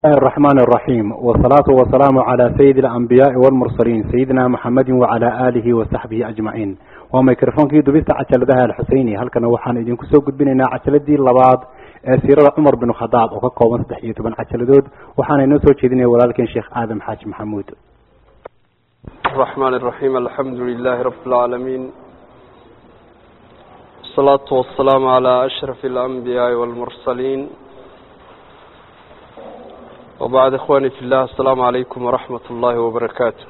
الله الرحمن الرحيم والصلاة والسلام على سيد الأنبياء والمرسلين سيدنا محمد وعلى آله وصحبه أجمعين وميكروفونكي دبست عجلدها الحسيني هل كان وحان إذن كسو قدبينينا عجلدي اللباد سيرة عمر بن خطاب وكاكوبان صدحية بن عجلدود وحان إنوسو جيديني ولكن شيخ آدم حاج محمود الرحمن الرحيم الحمد لله رب العالمين الصلاة والسلام على أشرف الأنبياء والمرسلين وبعد إخواني في الله السلام عليكم ورحمة الله وبركاته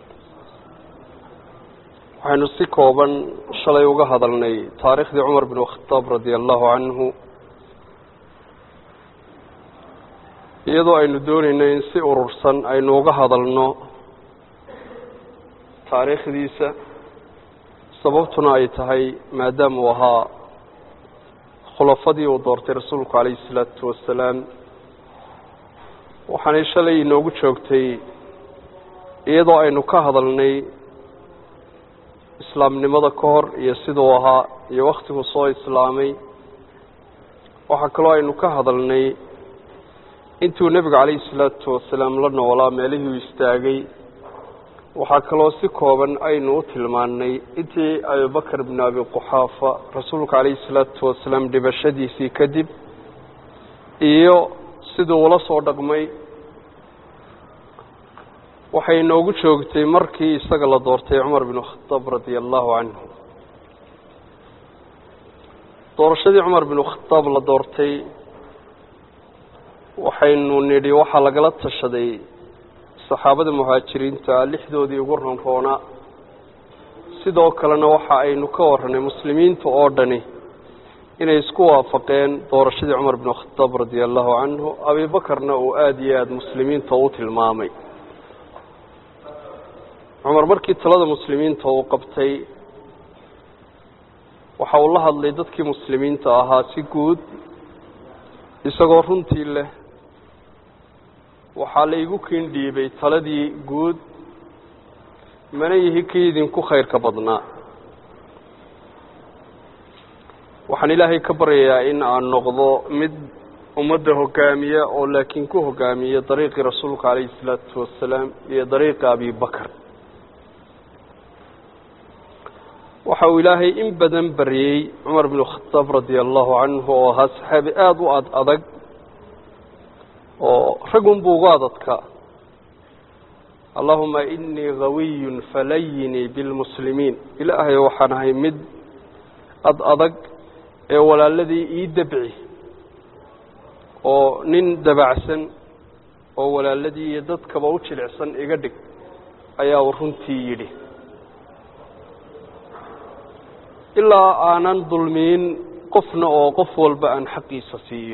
waxaynu si kooban shalay uga hadalnay taariikhdii cumar bin khataab radia allahu canhu iyadoo aynu doonayno in si urursan aynu uga hadalno taariikhdiisa sababtuna ay tahay maadaama uu ahaa khulafadii uu doortay rasuulku calayhi isalaatu wasalaam waxaanay shalay inoogu joogtay iyadoo aynu ka hadalnay islaamnimada ka hor iyo siduu ahaa iyo wakhtiguu soo islaamay waxaa kaloo aynu ka hadalnay intuu nebigu calayhi salaatu wasalaam la noolaa meelihii u istaagay waxaa kaloo si kooban aynu u tilmaannay intii abubakar bnu abi quxaafa rasuulka calayhi salaatu wasalaam dhibashadiisii kadib iyo siduu ula soo dhaqmay waxay inoogu joogtay markii isaga la doortay cumar binu khataab radia allahu canhu doorashadii cumar binu khataab la doortay waxaynu nidhi waxaa lagala tashaday saxaabada muhaajiriinta lixdoodii ugu ronroona sidoo kalena waxa aynu ka warranay muslimiinta oo dhani inay isku waafaqeen doorashadii cumar binu khataab radia allahu canhu abibakarna uu aada iyo aada muslimiinta u tilmaamay cumar markii talada muslimiinta uu qabtay waxa uu la hadlay dadkii muslimiinta ahaa si guud isagoo runtii leh waxaa la igu kiin dhiibay taladii guud mana yihi kii idinku khayrka badnaa waxaan ilaahay ka baryayaa in aan noqdo mid ummadda hogaamiya oo laakiin ku hogaamiya dariiqii rasuulka calayhi isalaatu wasalaam iyo dariiqi abibakar waxa uu ilaahay in badan baryey cumar binu khataab radia allahu canhu oo ahaa saxaabi aada u ad adag oo ragunbuu ugu adadka allahuma inii gawiyun falayinii bilmuslimiin ilaahay waxaan ahay mid ad adag ee walaaladii ii dabci oo nin dabacsan oo walaaladii iyo dadkaba u jilicsan iga dhig ayaa uu runtii yidhi ilaa aanan dulmiin qofna oo qof walba aan xaqiisa siiyo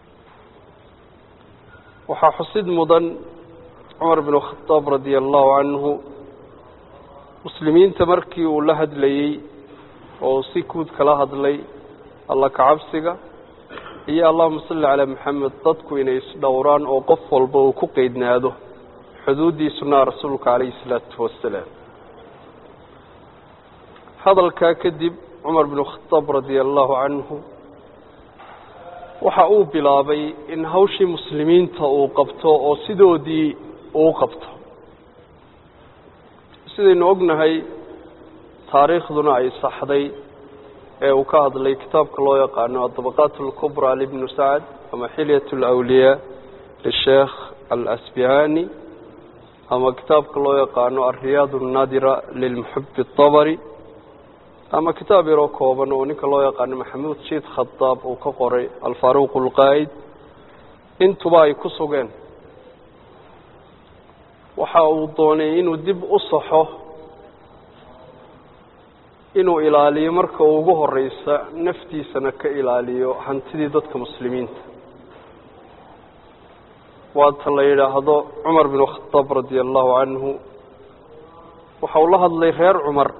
waxaa xusid mudan cumar binu khataab radia allahu canhu muslimiinta markii uu la hadlayey oo si guud kala hadlay alla kacabsiga iyo allahuma salli calaa maxamed dadku inay isdhowraan oo qof walba uu ku qeydnaado xuduuddii sunnaha rasuulka calayhi isalaatu wasalaam hadalkaa kadib cumar binu khataab radia allahu canhu waxa uu bilaabay in hawshii muslimiinta uu qabto oo sidoodii uu qabto sidaynu ognahay taariikhduna ay saxday ee uu ka hadlay kitaabka loo yaqaano adabaqaat alkubraa libnu sacd ama xilyat alawliyaa lisheekh alasbihani ama kitaabka loo yaqaano alriyaad alnaadira lilmuxabi اtabari ama kitaab yaroo kooban oo ninka loo yaqaano maxamuud jiid khadaab uu ka qoray alfaaruuq alqaa'id intuba ay ku sugeen waxa uu doonay inuu dib u saxo inuu ilaaliyo marka ugu horeysa naftiisana ka ilaaliyo hantidii dadka muslimiinta waata la yidhaahdo cumar binu khataab radia allahu canhu waxa uu la hadlay reer cumar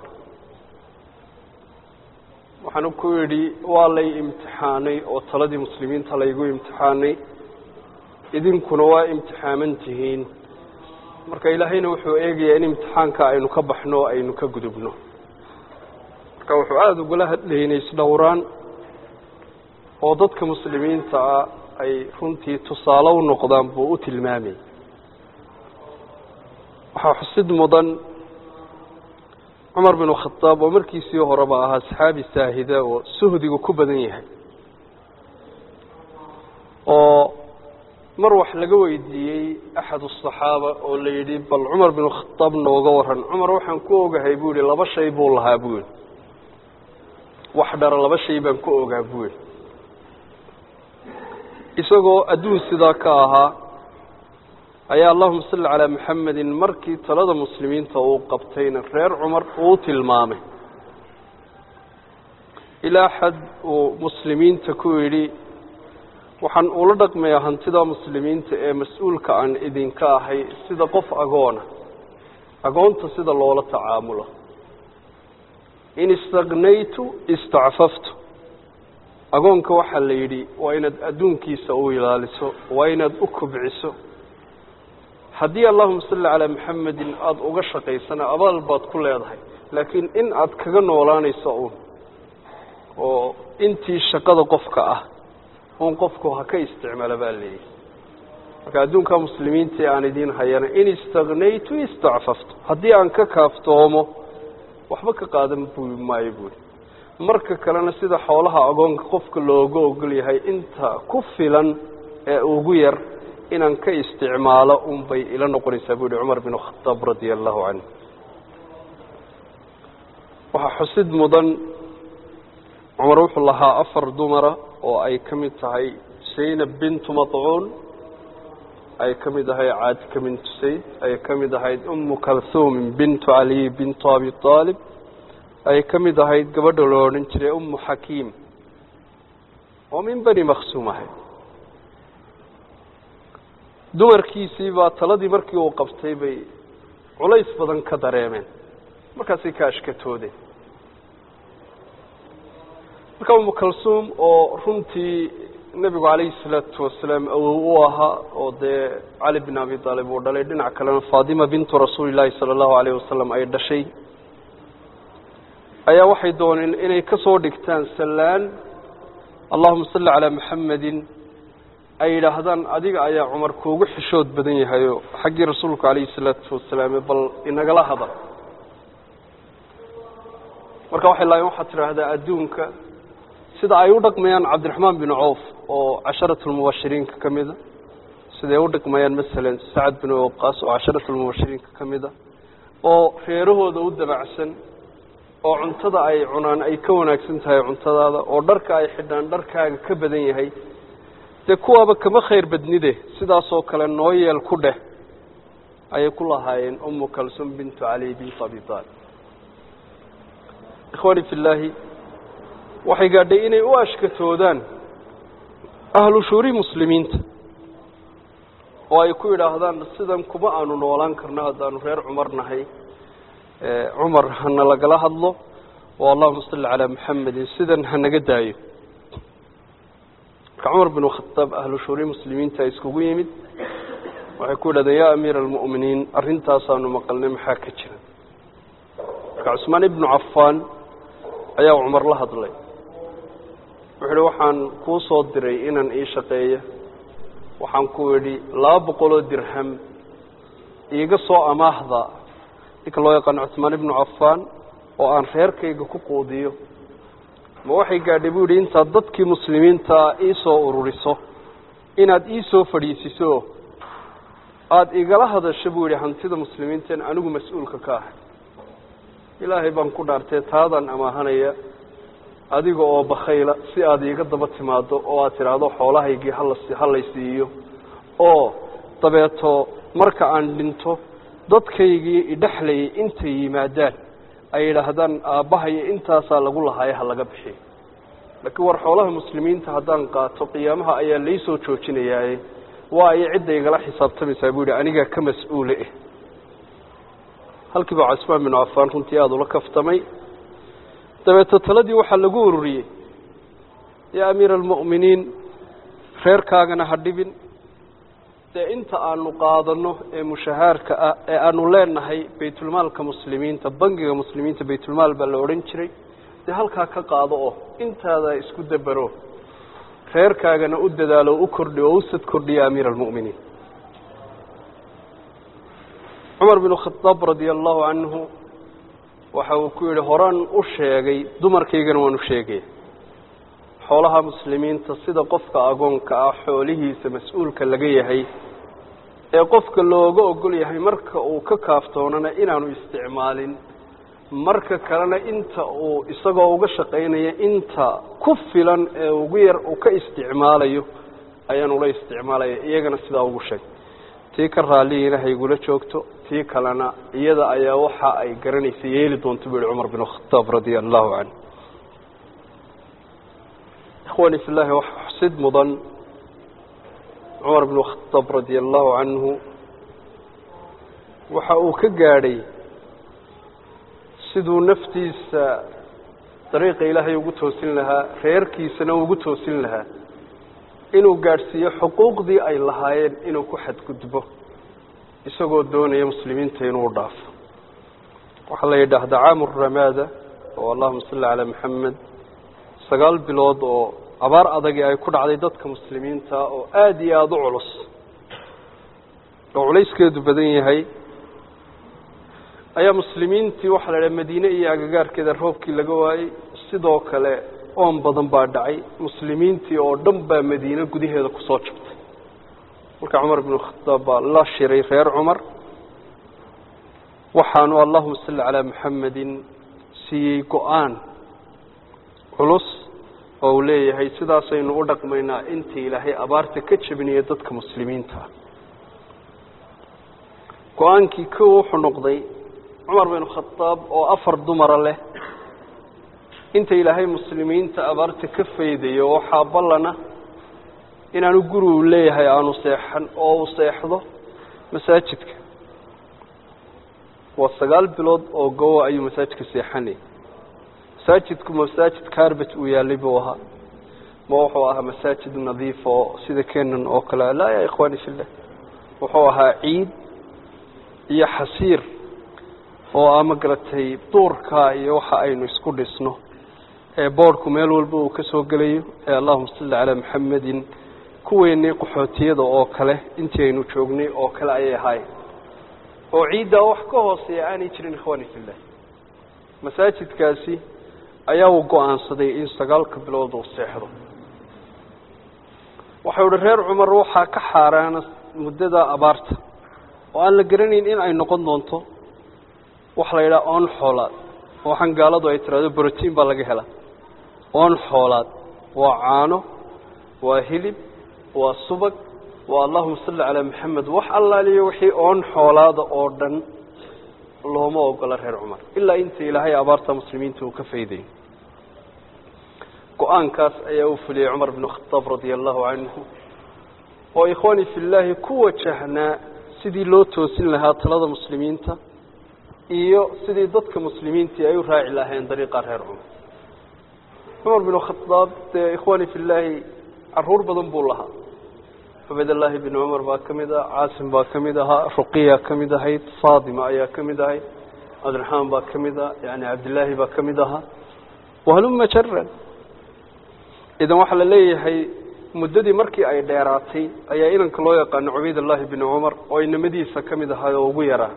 waxaanu ku yidhi waa lay imtixaanay oo taladii muslimiinta laygu imtixaanay idinkuna waa imtixaaman tihiin marka ilaahayna wuxuu eegayaa in imtixaanka aynu ka baxno o aynu ka gudubno marka wuxuu aada ugula hadlayay inay isdhowraan oo dadka muslimiinta ah ay runtii tusaale u noqdaan buu u tilmaamayay waxaa xusid mudan cumar binu khadaab oo markiisii horeba ahaa saxaabi saahida oo suhdigu ku badan yahay oo mar wax laga weydiiyey axad asaxaaba oo la yidhi bal cumar binu khadaab nooga waran cumar waxaan ku ogahay buu yihi laba shay buu lahaa buu yihi wax dhara laba shay baan ku ogaa buu yihi isagoo adduun sidaa ka ahaa ayaa allahuma salli calaa maxamedin markii talada muslimiinta uu qabtayna reer cumar uu tilmaamay ilaa xad uu muslimiinta ku yidhi waxaan ula dhaqmayaa hantida muslimiinta ee mas-uulka aan idinka ahay sida qof agoona agoonta sida loola tacaamulo in istaknaytu istacfaftu agoonka waxaa la yidhi waa inaad adduunkiisa u ilaaliso waa inaad u kobciso haddii allahuma salli calaa maxamedin aada uga shaqaysana abaal baad ku leedahay laakiin in aad kaga noolaanayso uun oo intii shaqada qofka ah un qofku ha ka isticmaalo baa leeyahy marka adduunka muslimiinta ee aan idiin hayana in istaknaytu istacfaftu haddii aan ka kaaftoomo waxba ka qaadan bu maayo buuri marka kalena sida xoolaha agoonka qofka looga ogol yahay inta ku filan ee ugu yar inaan ka isticmaalo un bay ila noqonaysaa bu yihi cumar bin khadaab radia allahu canhu waxaa xusid mudan cumar wuxuu lahaa afar dumara oo ay ka mid tahay zaynab bintu maطcuun ay ka mid ahayd caatika bintu sayd ay ka mid ahayd umu kalhuumin bintu caliy bintu abi aalib ay ka mid ahayd gabadha loo odhan jiray umu xakiim oo min beni maksuum ahayd dumarkiisii baa taladii markii uu qabtay bay culays badan ka dareemeen markaasay ka ashkatoodeen marka umu kalsuum oo runtii nebigu calayhi salaatu wasalaam awow u ahaa oo dee cali bin abi aalib uu dhalay dhinac kalena faatima bintu rasuuli llaahi sala allahu alayh wasalam ay dhashay ayaa waxay dooneen inay ka soo dhigtaan sallaan allahuma salli calaa maxamedin ay yidhaahdaan adiga ayaa cumar kuugu xishood badan yahayo xaggii rasuulku calayhi salaatu wasalaam bal inagala hadal marka waxay lahayen waxaad tidhaahdaa adduunka sida ay u dhaqmayaan cabdiraxmaan bin cawf oo casharatulmubashiriinka ka mida siday u dhaqmayaan masalan sacad bin waqaas oo casharatulmubashiriinka ka mida oo reerahooda u dabacsan oo cuntada ay cunaan ay ka wanaagsan tahay cuntadaada oo dharka ay xidhaan dharkaaga ka badan yahay dee kuwaaba kama khayr badnide sidaasoo kale noo yeel ku dheh ayay ku lahaayeen umu kalsum bintu cali bintu abi taalib ikhwaani fi llaahi waxay gaadhay inay u ashkatoodaan ahlu shuuri muslimiinta oo ay ku yidhaahdaan sidan kuma aanu noolaan karno haddaanu reer cumar nahay cumar hana lagala hadlo oo allahuma salli calaa maxamedin sidan hanaga daayo marka cumar bin khadaab ahlu shuuri muslimiinta iskugu yimid waxay ku yidhahdeen yaa amiira almu'miniin arrintaasaanu maqalnay maxaa ka jira marka cusmaan ibnu cafaan ayaa cumar la hadlay wuxuu ihi waxaan kuu soo diray inaan ii shaqeeyo waxaan ku idhi laba boqoloo dirham iiga soo amaahda ninka loo yaqaano cusmaan ibnu cafaan oo aan reerkayga ku quudiyo ma waxay gaadhay buu yidhi intaad dadkii muslimiintaa ii soo ururiso inaad ii soo fadhiisiso aada igala hadasho buu yidhi hantida muslimiinteen anigu mas-uulka ka ahay ilaahay baan ku dhaartee taadaan amaahanaya adiga oo bakhayla si aada iiga daba timaado oo aad tidhaahdo xoolahaygii halas halay siiyo oo dabeeto marka aan dhinto dadkaygii idhexlayay intay yimaadaan ay yidhaahdaan aabbahayo intaasaa lagu lahaaye ha laga bixiyo laakiin war xoolaha muslimiinta haddaan qaato qiyaamaha ayaa laysoo joojinayaaye waa ay cidda igala xisaabtamaysaa buu yidhi anigaa ka mas-uule eh halkii baa cusmaan binu cafaan runtii aada ula kaftamay dabeeto taladii waxaa lagu ururiyey yaa amiira almu'miniin reerkaagana ha dhibin dee inta aanu qaadano ee mushahaarka ah ee aanu leenahay baytulmaalka muslimiinta bangiga muslimiinta baytulmaal baa la odhan jiray dee halkaa ka qaado oo intaada isku dabero reerkaagana u dadaalo o u kordhi oo usad kordhiya amiira almu'miniin cumar binu khadaab radia allahu canhu waxa uu ku yidhi horaan u sheegay dumarkaygana waan u sheegaya xoolaha muslimiinta sida qofka agoonka ah xoolihiisa mas-uulka laga yahay ee qofka looga ogol yahay marka uu ka kaaftoonana inaanu isticmaalin marka kalena inta uu isagoo uga shaqaynaya inta ku filan ee ugu yar uu ka isticmaalayo ayaan ula isticmaalaya iyagana sidaa ugu sheeg tii ka raalligiina haygula joogto tii kalena iyada ayaa waxa ay garanaysa yeeli doonto buu yihi cumar bin khataab radia allahu canhu ikhwani fi llahi wax xusid mudan cumar binu khataab radia allahu canhu waxa uu ka gaadhay siduu naftiisa dariiqa ilaahay ugu toosin lahaa reerkiisana ugu toosin lahaa inuu gaadhsiiyo xuquuqdii ay lahaayeen inuu ku xadgudbo isagoo doonaya muslimiinta inuu dhaafo waxaa la yidhaahdaa caamu ramaada oo allahuma salli calaa maxamed sagaal bilood oo abaar adagi ay ku dhacday dadka muslimiinta oo aada iyo aada u culus oo culayskeedu badan yahay ayaa muslimiintii waxaa la idhaha madiine iyo agagaarkeeda roobkii laga waayey sidoo kale oon badan baa dhacay muslimiintii oo dhan baa madiine gudaheeda kusoo jabtay marka cumar binu khataab baa la shiray reer cumar waxaanu allahuma salli calaa maxamedin siiyey go-aan culus oo uu leeyahay sidaasaynu u dhaqmaynaa intii ilaahay abaarta ka jabinaya dadka muslimiinta ah go-aankii kow wuxuu noqday cumar binu khataab oo afar dumara leh inta ilaahay muslimiinta abaarta ka faydayo waxaa ballana inaanu guri uu leeyahay aanu seexan oo uu seexdo masaajidka waa sagaal bilood oo gowa ayuu masaajidka seexanayay masaajidku masaajid carbet uu yaalay buu ahaa ma wuxuu ahaa masaajid nadiif oo sida kenan oo kale laa ya ikhwani fillah wuxuu ahaa ciid iyo xasiir oo a ma garatay duurka iyo waxa aynu isku dhisno ee boorhku meel walba uu ka soo gelayo ee allahuma salli calaa maxamedin kuweennii qaxootiyada oo kale intii aynu joognay oo kale ayay ahaayeen oo ciiddaa wax ka hooseeya aanay jirin ikhwani fillah masaajidkaasi ayaa uu go-aansaday in sagaalka bilood uu seexdo waxau ihi reer cumar waxaa ka xaaraana muddada abaarta oo aan la garanayn in ay noqon doonto waxa la yidhaha oon xoolaad waxaan gaaladu ay tiraahdo brotiin baa laga helaa oon xoolaad waa caano waa hilib waa subag waa allahuma salli calaa maxamed wax allaaliyo wixii oon xoolaada oo dhan looma ogola reer cumar ilaa inta ilaahay abaarta muslimiinta uu ka faydayo go-aankaas ayaa uu fuliyey cumar binu khataab radia allahu canhu oo ikhwaani fillaahi ku wajahnaa sidii loo toosin lahaa talada muslimiinta iyo sidii dadka muslimiintii ay u raaci lahayn dariiqa reer cumar cumar binu khadaab dee ikhwaani fillaahi caruur badan buu lahaa cubaydallaahi bin cumar baa ka mid ah caasim baa ka mid ahaa ruqiya ka mid ahayd faatima ayaa ka mid ahayd cabdiraxmaan baa ka mid ah yani cabdillaahi baa ka mid ahaa wahaluma jaran idan waxaa la leeyahay muddadii markii ay dheeraatay ayaa inanka loo yaqaano cubaydallahi bin cumar oo inamadiisa ka mid ahaa oo ugu yaraa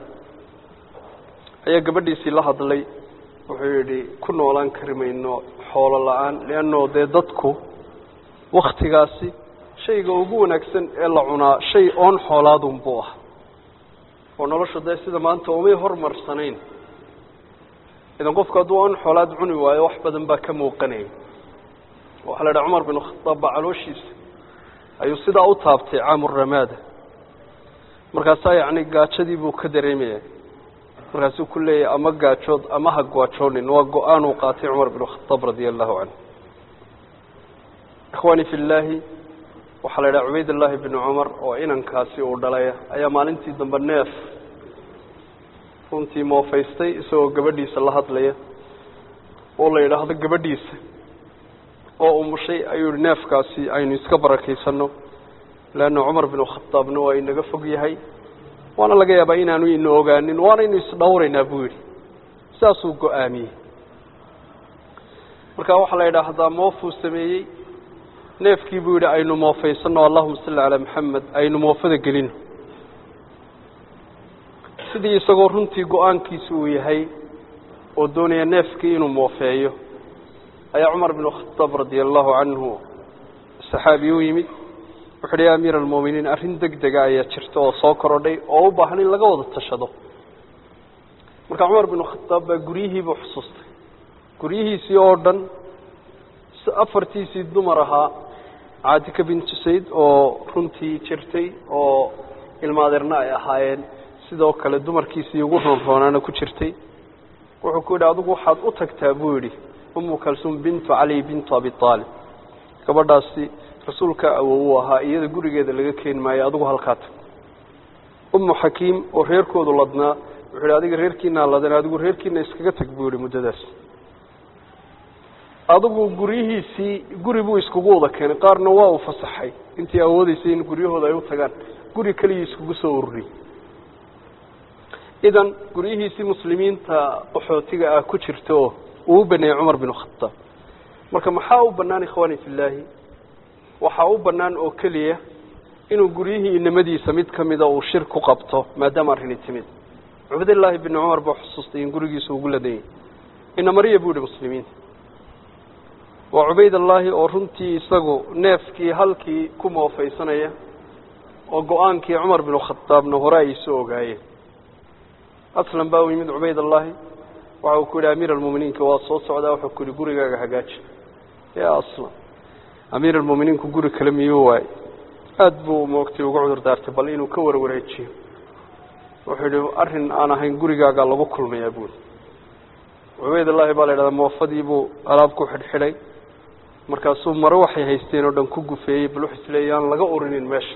ayaa gabadhiisii la hadlay wuxuu yidhi ku noolaan kari mayno xoolo la-aan leanno dee dadku waktigaasi shayga ugu wanaagsan ee la cunaa shay oon xoolaadun buu ah oo nolosha dee sida maanta umay hormarsanayn idan qofku hadduu oon xoolaad cuni waayo wax badan baa ka muuqanaya waxaa la idhaha cumar binu khataab baa calooshiisa ayuu sidaa u taabtay caamuramaada markaasaa yacni gaajadii buu ka dareemaya markaasuu ku leeyahay ama gaajood ama ha gaajoonin waa go-aan uu qaatay cumar binu khataab radia allahu canhu ikhwaani fi llaahi waxaa la idhaha cubaydullaahi binu cumar oo inankaasi uu dhalaya ayaa maalintii dambe neef runtii moofaystay isagoo gabadhiisa la hadlaya oo la yidhaahdo gabadhiisa oo umushay ayuu yihi neefkaasi aynu iska barakaysano leanna cumar binu khataabna waa inaga fog yahay waana laga yaabaa inaanu ina ogaanin waanaynu isdhowraynaa buu yidhi sidaasuu go-aamiyey marka waxaa la yidhaahdaa moofuu sameeyey neefkii buu yidhi aynu moofaysanno allahuma salli calaa maxamed aynu moofada gelino sidii isagoo runtii go-aankiisu uu yahay oo doonaya neefkii inuu moofeeyo ayaa cumar binu khadaab radia allahu canhu saxaabi u yimid wuxu uhi ya amiira almu'miniin arrin deg dega ayaa jirta oo soo korodhay oo u baahan in laga wada tashado marka cumar binu khadaab baa guryihiibuu xusuustay guryihiisii oo dhan afartiisii dumar ahaa caatika bintu sayd oo runtii jirtay oo ilmaadeerna ay ahaayeen sidoo kale dumarkiisii ugu roonroonaana ku jirtay wuxuu ku yidhi adigu waxaad u tagtaa buu yidhi umu kalsuum bintu cali bintu abi aalib gabadhaasi rasuulka awow u ahaa iyada gurigeeda laga keeni maayo adigu halkaa tag umu xakiim oo reerkoodu ladnaa wuxuu yidhi adiga reerkiinaa ladan adigu reerkiina iskaga tag buu yihi muddadaas adigu guryihiisii guri buu iskugu wada keenay qaarna waa uu fasaxay intii awoodeysay in guryahooda ay u tagaan guri keligii iskugu soo ururiyey idan guryihiisii muslimiinta qaxootiga ah ku jirta oo uu u baneeyey cumar binu khadaab marka maxaa u bannaan ikhwaani fillaahi waxaa u bannaan oo keliya inuu guryihii inamadiisa mid ka mida uu shir ku qabto maadaama arrini timid cubaydillaahi binu cumar baa xusuustay in gurigiisa ugu ladanyay inamariya buu yihi muslimiinta waa cubaydallaahi oo runtii isagu neefkii halkii ku moofaysanaya oo go-aankii cumar binu khadaabna hore ay soo ogaayeen aslan baa u yimid cubaydallaahi waxa uu ku yidhi amiir almuminiinka waa soo socdaa wuxuu ku yihi gurigaaga hagaaji ya aslan amiir almuminiinku guri kale miyuu waayey aada buu moogtay uga cudur daartay bal inuu ka warwareejiyo wuxuu yihi arrin aan ahayn gurigaagaa lagu kulmayaa buuri cubaydallaahi baa la yidhahdaa moofadii buu alaab ku xidhxidhay markaasuu mare waxay haysteen oo dhan ku gufeeyey bal wuxuu isleeyay aan laga urinin meesha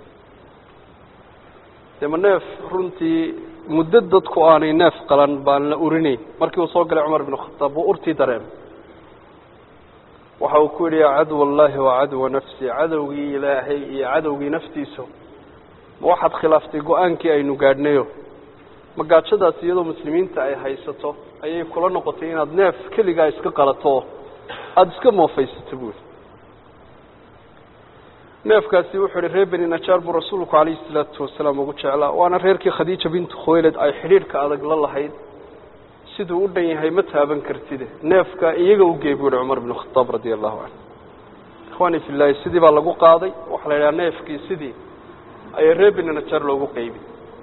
dee ma neef runtii muddo dadku aanay neef qalan baan la urinayn markii uu soo galay cumar binu khadaab wuu urtii dareemay waxa uu ku yidhi yaa cadw allaahi wa cadwa nafsi cadowgii ilaahay iyo cadowgii naftiisa ma waxaad khilaaftay go-aankii aynu gaadhnayo ma gaajadaas iyadoo muslimiinta ay haysato ayay kula noqotay inaad neef keligaa iska qalato oo aada iska moofaysato buuri neefkaasi wuxuu ihi reer beni najaar buu rasuulku calayhi salaatu wasalaam ugu jeclaa waana reerkii khadiija bintu khuwayled ay xidhiidhka adag la lahayd siduu u dhan yahay ma taaban kartide neefka iyaga u geey buu yihi cumar binu khadaab radia allahu canhu ikhwaani fillaahi sidii baa lagu qaaday waxaa la yidhaha neefkii sidii ayaa reer beni najaar loogu qeybi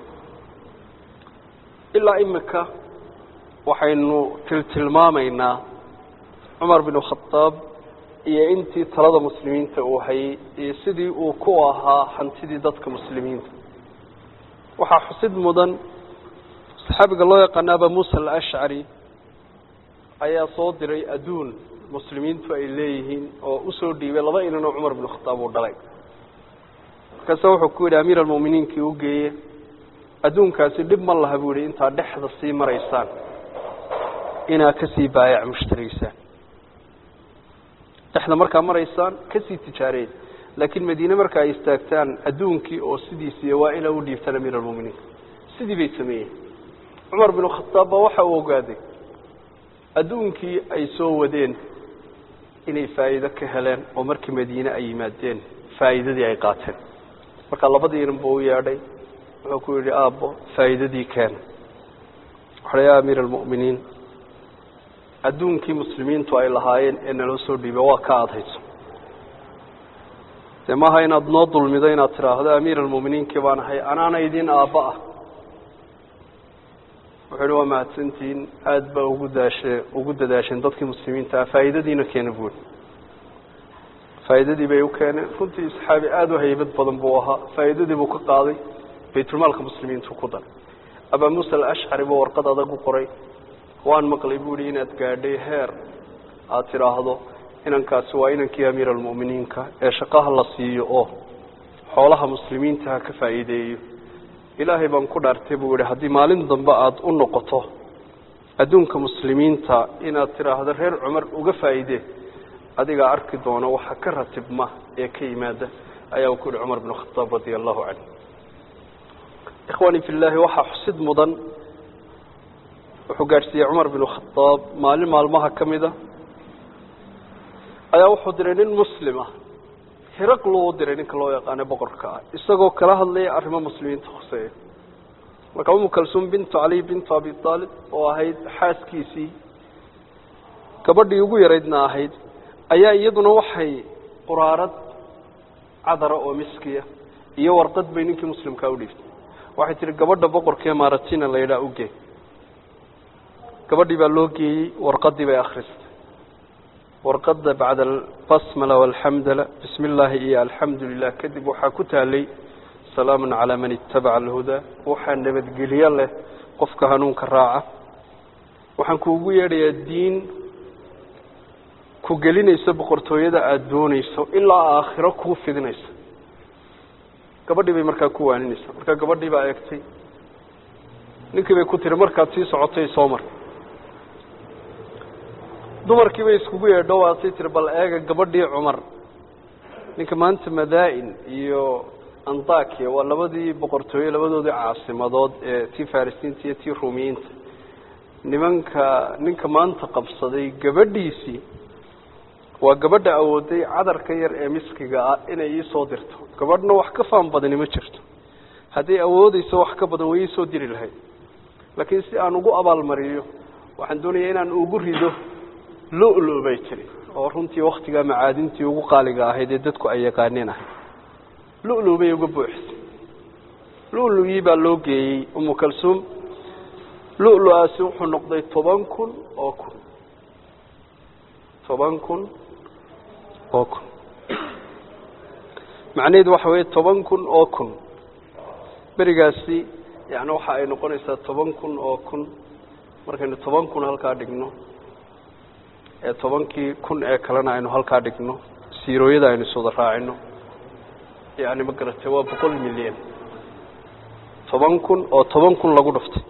ilaa imika waxaynu tiltilmaamaynaa cumar binu khadaab iyo intii talada muslimiinta uu hayay iyo sidii uu ku ahaa hantidii dadka muslimiinta waxaa xusid mudan saxaabiga loo yaqaana aba muusa alashcari ayaa soo diray adduun muslimiintu ay leeyihiin oo usoo dhiibay laba inan oo cumar binu khadaab uu dhalay markaase wuxuu ku yidhi amiir almu'miniinkii u geeye adduunkaasi dhib ma laha buu yihi intaad dhexda sii maraysaan inaad kasii baayac mushtaraysaan dhexda markaa maraysaan kasii tijaareen laakiin madiine marka ay istaagtaan adduunkii oo sidiisiiy waa inaa u dhiibtaan amiir almuminiin sidii bay sameeyeen cumar binu khadaab baa waxa uu ogaaday adduunkii ay soo wadeen inay faa'iido ka heleen oo markii madiine ay yimaadeen faa'iidadii ay qaateen marka labadii inan buu u yeedhay wuxuu ku yidhi aabbo faa'iidadii keena waxaa ya amiir almu'miniin adduunkii muslimiintu ay lahaayeen ee naloo soo dhiibay waa ka adhayso dee maaha inaad noo dulmido inaad tidhaahdo amiir almu'miniinkii baan ahay anaana idin aabba ah wuxuu yihi waa mahadsantihiin aada baa ugu daashe ugu dadaasheen dadkii muslimiinta ah faa'iidadiina keena buuri faa'iidadii bay u keeneen runtii saxaabi aada u haybad badan buu ahaa faa'iidadii buu ka qaaday baytulmaalka muslimiintu ku daray abaa muusa alashcari buu warqad adag u qoray waan maqlay buuhi inaad gaadhay heer aada tidhaahdo inankaasi waa inankii amiir almu'miniinka ee shaqaha la siiyo oo xoolaha muslimiinta ha ka faa'iideeyo ilaahay baan ku dhaartay buu yihi haddii maalin dambe aada u noqoto adduunka muslimiinta inaad tidhaahdo reer cumar uga faa'iidee adigaa arki doono waxa ka ratibma ee ka yimaada ayaa ku yihi cumar binu khadaab radia allahu canhu ikhwaani fi llaahi waxaa xusid mudan wuxuu gaadhsiiyey cumar binu khadaab maalin maalmaha ka mid a ayaa wuxuu diray nin muslim ah hiraqlu u diray ninka loo yaqaano boqorka ah isagoo kala hadlaya arrimo muslimiinta khuseeya marka umu kalsuum bintu cali bintu abi aalib oo ahayd xaaskiisii gabadhii ugu yaraydna ahayd ayaa iyaduna waxay quraarad cadara oo miskiya iyo warqad bay ninkii muslimkaa u dhiibtay waxay tihi gabadha boqorkaee maratina la yidhaha ugee gabadhii baa loo geeyey warqadii bay akhristay warqada bacda albasmala walxamdala bismi illaahi iyo alxamdu lilah kadib waxaa ku taalay salaamun calaa man itabaca alhudaa waxaa nabadgelyo leh qofka hanuunka raaca waxaan kuugu yeedhayaa diin ku gelinaysa boqortooyada aada doonayso ilaa aakhiro kuu fidinaysa gabadhii bay markaa ku waaninaysaa markaa gabadhii baa eegtay ninkii bay ku tiri markaad sii socotay soo mar dumarkii bay iskugu yeedho waasay tiri bal eega gabadhii cumar ninka maanta madaa-in iyo antakiya waa labadii boqortooye labadoodii caasimadood ee tii farisiinta iyo tii ruumiyiinta nimanka ninka maanta qabsaday gabadhiisii waa gabadha awooday cadarka yar ee miskiga ah inay iisoo dirto gabadhna wax ka faan badani ma jirto hadday awoodeyso wax ka badan way iisoo diri lahayd laakiin si aan ugu abaalmariyo waxaan doonaya inaan ugu rido lo-lo bay tiri oo runtii waktigaa macaadintii ugu qaaliga ahayd ee dadku ay yaqaaneen ahayd lo-lo bay uga buuxisay lo-logii baa loo geeyey umu kalsuum lo-lo-aasi wuxuu noqday toban kun oo kun toban kun oo kun macnaheedu waxa weeye toban kun oo kun berigaasi yani waxa ay noqonaysaa toban kun oo kun markaynu toban kun halkaa dhigno ee tobankii kun ee kalena aynu halkaa dhigno siirooyada aynu iswada raacino yani ma garatay waa boqol milyan toban kun oo toban kun lagu dhuftay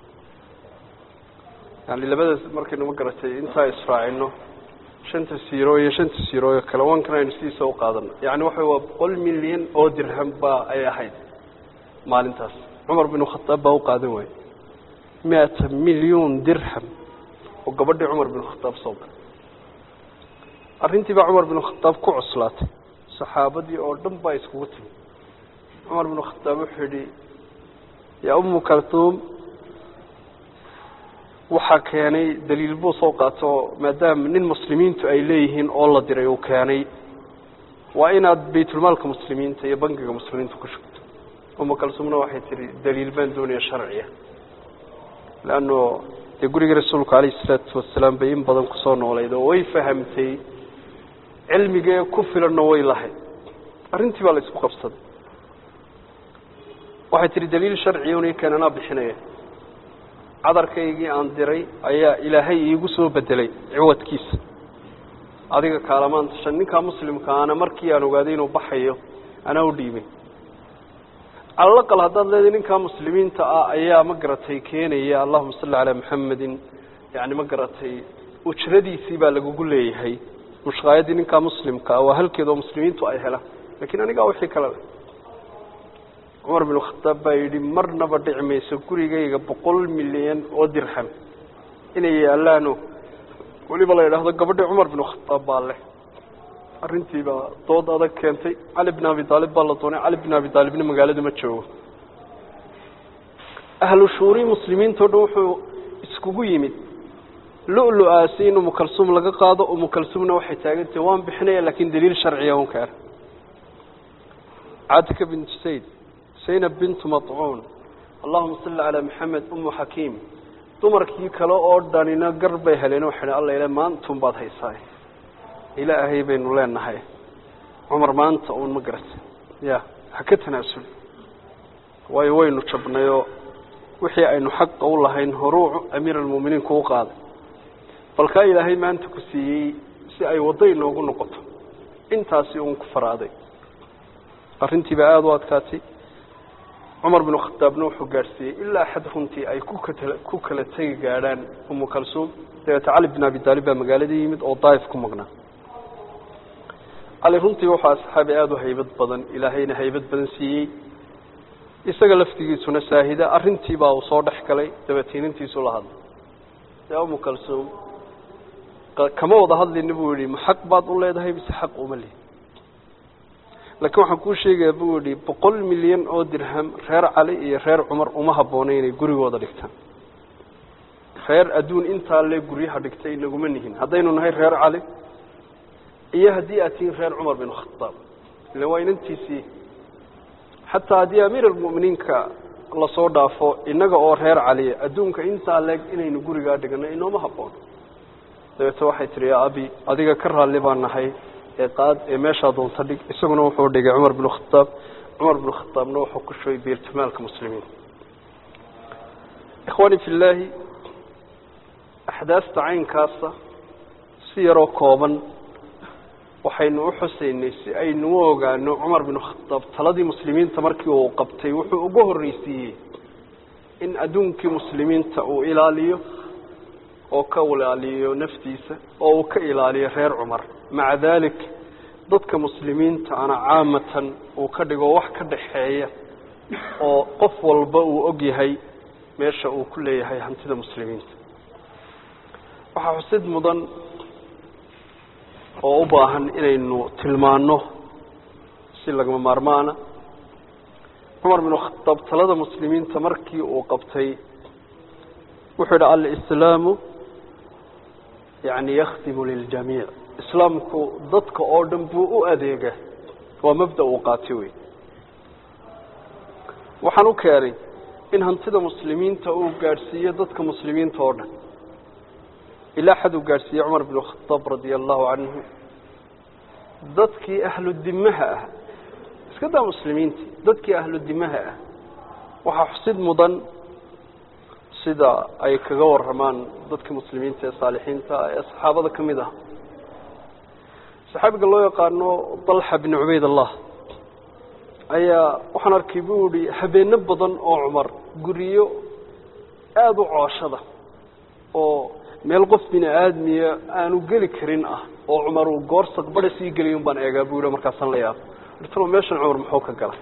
yani labadaas markaynu ma garatay intaa israacino shanta siiro iyo shanta siirooyo kale wankan aynu sidiisa u qaadano yani waxa waa boqol milyan oo dirham baa ay ahayd maalintaas cumar binu khataab baa u qaadan waayey miata milyuun dirham oo gabadhii cumar binu khataab soo galay arrintii baa cumar binu khataab ku cuslaatay saxaabadii oo dhan baa iskugu timi cumar binu khataab wuxuu yidhi yaa umu kaltuum waxaa keenay daliil buu soo qaato maadaama nin muslimiintu ay leeyihiin oo la diray uu keenay waa inaad baytulmaalka muslimiinta iyo bangiga muslimiinta ku shugto umu kalsuumna waxay tihi daliil baan doonaya sharciya leanno dee gurigii rasuulku calayhi isalaatu wasalaam bay in badan kusoo noolayd oo way fahamtay cilmigee ku filanna way lahayd arrintii baa la isku qabsaday waxay tihi daliil sharciya un keen anaa bixinaya cadarkaygii aan diray ayaa ilaahay iigu soo bedelay ciwadkiisa adiga kaalamaan tashan ninkaa muslimka ana markii aan ogaaday inuu baxayo anaa u dhiibay calalaqal haddaad leedahay ninkaa muslimiinta ah ayaa ma garatay keenaya allahuma salli calaa maxamedin yani ma garatay ujradiisii baa lagugu leeyahay mushqaayaddii ninkaa muslimka ah waa halkeed oo muslimiintu ay helaan lakiin anigaa wixii kale leh cumar binu khataab baa yidhi marnaba dhici mayso gurigayga boqol milyan oo dirham inay yaalaano weliba la yidhaahdo gabadhii cumar binu khataab baa leh arrintii baa dood adag keentay cali bin abi daalib baa la doonay cali bin abi daalibna magaalada ma joogo ahlu shuuri muslimiintao dhan wuxuu iskugu yimid lo-lo-aasi in umu kalsuum laga qaado umu kalsuumna waxay taagantahay waan bixinaya laakin daliil sharciya un keena cadka bint sayd zaynab bintu macuun allahuma salli calaa maxamed umu xakiim dumarkii kale oo dhanina gar bay heleen waxay alla ila maantun baad haysaa ilaahay baynu leenahay cumar maanta uun ma garata ya ha ka tanaasuli waayo waynu jabnayoo wixii aynu xaqa u lahayn horuu amiir almu'miniin kuu qaaday bal kaa ilaahay maanta ku siiyey si ay waddo inoogu noqoto intaasi uun ku faraaday arrintiiba aada u adkaatay cumar binu khataabna wuxuu gaadhsiiyey ilaa xad runtii ay ku katala ku kala tegi gaadhaan umu kalsuum dabeeta cali bin abi taalib baa magaalada yimid oo daa'if ku maqnaa cali runtii wuxuu asxaabi aada u haybad badan ilaahayna haybad badan siiyey isaga laftigiisuna saahida arrintii baa uu soo dhex galay dabeetiinintiisu la hadlay yaa umu kalsuum kama wada hadlina buu yihi ma xaq baad u leedahay mise xaq uma lihi laakiin waxaan kuu sheegaya buu yihi boqol milyan oo dirham reer cali iyo reer cumar uma habboona inay gurigooda dhigtaan reer adduun intaa le guryaha dhigtay inaguma nihin haddaynu nahay reer cali iyo haddii aad tihiin reer cumar bin khadaab ila waa inantiisii xataa haddii amiir almu'miniinka lasoo dhaafo innaga oo reer caliya adduunka intaa leeg inaynu gurigaa dhigano inooma habboon dabeete waxay tihi yaa abi adiga ka raalli baan nahay ee qaad ee meeshaa doonta dhig isaguna wuxuu dhigay cumar bin khadaab cumar bin khadaabna wuxuu ku shubay biirtimaalka muslimiin ikhwaani fi llaahi axdaasta caynkaasa si yaroo kooban waxaynu u xusaynay si aynu u ogaano cumar bin khadaab taladii muslimiinta markii uu qabtay wuxuu ugu horreysiiyey in adduunkii muslimiinta uu ilaaliyo oo ka ilaaliyo naftiisa oo uu ka ilaaliyo reer cumar maca dalik dadka muslimiinta ana caamatan uu ka dhigo wax ka dhaxeeya oo qof walba uu og yahay meesha uu ku leeyahay hantida muslimiinta waxaa xusid mudan oo u baahan inaynu tilmaano si lagama maarmaana cumar bin khadaab talada muslimiinta markii uu qabtay wuxuu yidhi alislaamu yani yakhdimu liljamiic islaamku dadka oo dhan buu u adeega waa mabda uu qaatay wey waxaan u keenay in hantida muslimiinta uu gaadhsiiyo dadka muslimiinta oo dhan ilaa xad uu gaadhsiiyey cumar bin khadaab radia allahu canhu dadkii ahlu dimaha ah iska daa muslimiintii dadkii ahlu dimaha ah waxaa xusid mudan sida ay kaga waramaan dadka muslimiinta ee saalixiinta ee saxaabada ka mid ah saxaabiga loo yaqaano dalxa bin cubayd allah ayaa waxaan arkay buu yihi habeeno badan oo cumar guriyo aada u cooshada oo meel qof bini aadmiya aanu geli karin ah oo cumar uu goor saqbada sii geliy un baan eegaa buu yihi markaasaan la yaabo irtalo meeshan cumar muxuu ka galay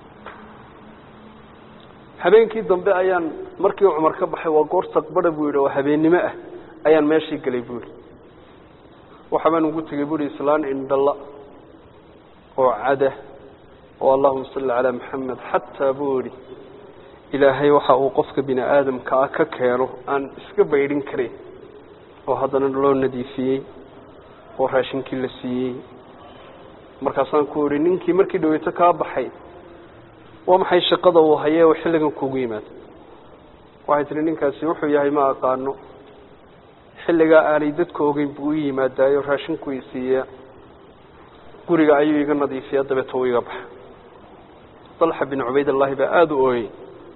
habeenkii dambe ayaan markii cumar ka baxay waa goor saqbada buu yidhi oo habeennimo ah ayaan meeshii gelay buu yihi waxa baan ugu tegey buu yihi islaan indhala oo cada oo allahuma salli calaa maxamed xataa buu yihi ilaahay waxa uu qofka bini aadamka ah ka keeno aan iska baydhin karayn oo haddana loo nadiifiyey oo raashinkii la siiyey markaasaan ku yihi ninkii markii dhaweyto kaa baxay waa maxay shaqada uu hayee oo xilligan kugu yimaado waxay tihi ninkaasi wuxuu yahay ma aqaano xilligaa aanay dadka ogeyn buu i yimaadaayo raashinku i siiyaa guriga ayuu iga nadiifiya dabeeta uu iga baxa dalxa bin cubaydallahi baa aada u ooyey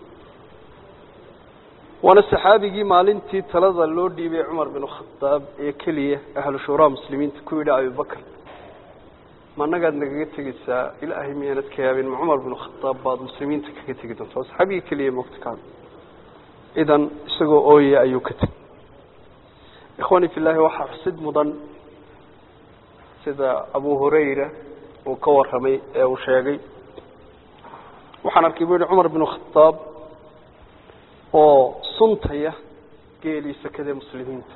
waana saxaabigii maalintii talada loo dhiibay cumar bin khadaab ee keliya ahlu shuuraa muslimiinta ku yidhi abibakr ma annagaad nagaga tegeysaa ilaahay miyaanad ka yaabin ma cumar bin khadaab baad muslimiinta kaga tegi doonta waa saxaabigii keliya mogta ka hadla idan isagoo ooye ayuu ka tegey ikhwani fi llaahi waxaa xusid mudan sida abu hurayra uu ka warramay ee uu sheegay waxaan arkay buu yihi cumar bin khadaab oo suntaya geelii sakadee muslimiinta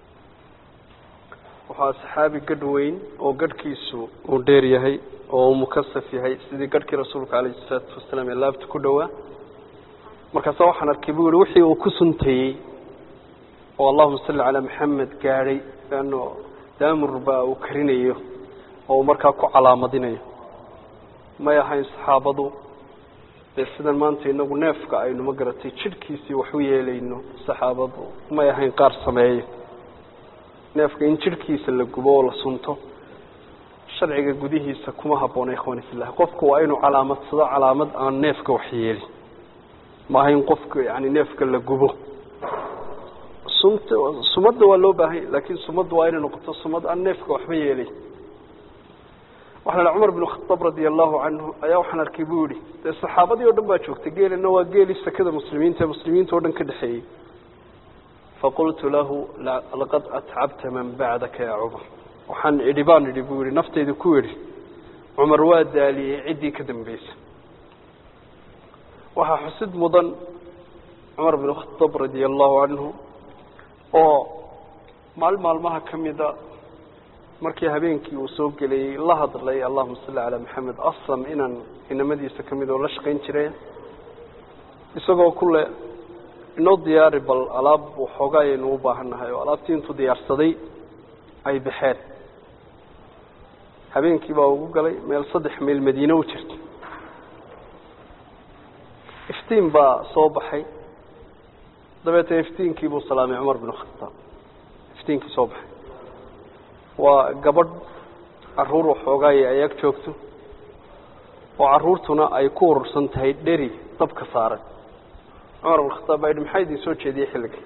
waxaa saxaabi gadh weyn oo gadhkiisu uu dheer yahay oo uu mukasaf yahay sidii gadhkii rasuulka calayhi salaatu wasalaam ee laabta ku dhowaa markaasa waxaan arkay buu yihi wixii uu ku suntayey oo allahuma salli calaa maxamed gaadhay leanno daamur baa uu karinayo oo uu markaa ku calaamadinayo may ahayn saxaabadu dee sidan maanta inagu neefka aynu ma garatay jidhkiisii wax u yeelayno saxaabadu may ahayn qaar sameeyo neefka in jidhkiisa la gubo oo la sunto sharciga gudihiisa kuma habboona ikhwani fillahi qofku waa inuu calaamadsado calaamad aan neefka wax yeelin ma ahayn qofka yani neefka la gubo sumt sumadda waa loo baahanya laakiin sumadda waa inay noqoto sumad aan neefka waxba yeelay waxaa la cumar bin khadaab radia allahu canhu ayaa waxaan arkay buu yihi dee saxaabadii o dhan baa joogtay geelina waa geelii sakada muslimiinta ee muslimiinta o dhan ka dhexeeyey faqultu lahu laqad atcabta man bacdaka ya cumar waxaan idhi baan idhi buu yihi naftayda ku idhi cumar waa daaliyey ciddii ka dambaysa waxaa xusid mudan cumar bin khadaab radia allahu canhu oo maalin maalmaha ka mida markii habeenkii uu soo gelayey la hadlay allahuma salli calaa maxamed aslam inaan inamadiisa ka mid oo la shaqayn jireen isagoo kule inoo diyaari bal alaab waxoogaa ayaynu u baahan nahay oo alaabtii intuu diyaarsaday ay baxeen habeenkii baa ugu galay meel saddex mayl madiine u jirta iftiin baa soo baxay dabeetana iftiinkii buu salaamay cumar bin khataab iftiinkii soo baxay waa gabadh caruur waxoogaaya ay ag joogto oo caruurtuna ay ku urursan tahay dheri dabka saaran cumar bin khataab baa yidhi maxaa idin soo jeediyey xilligii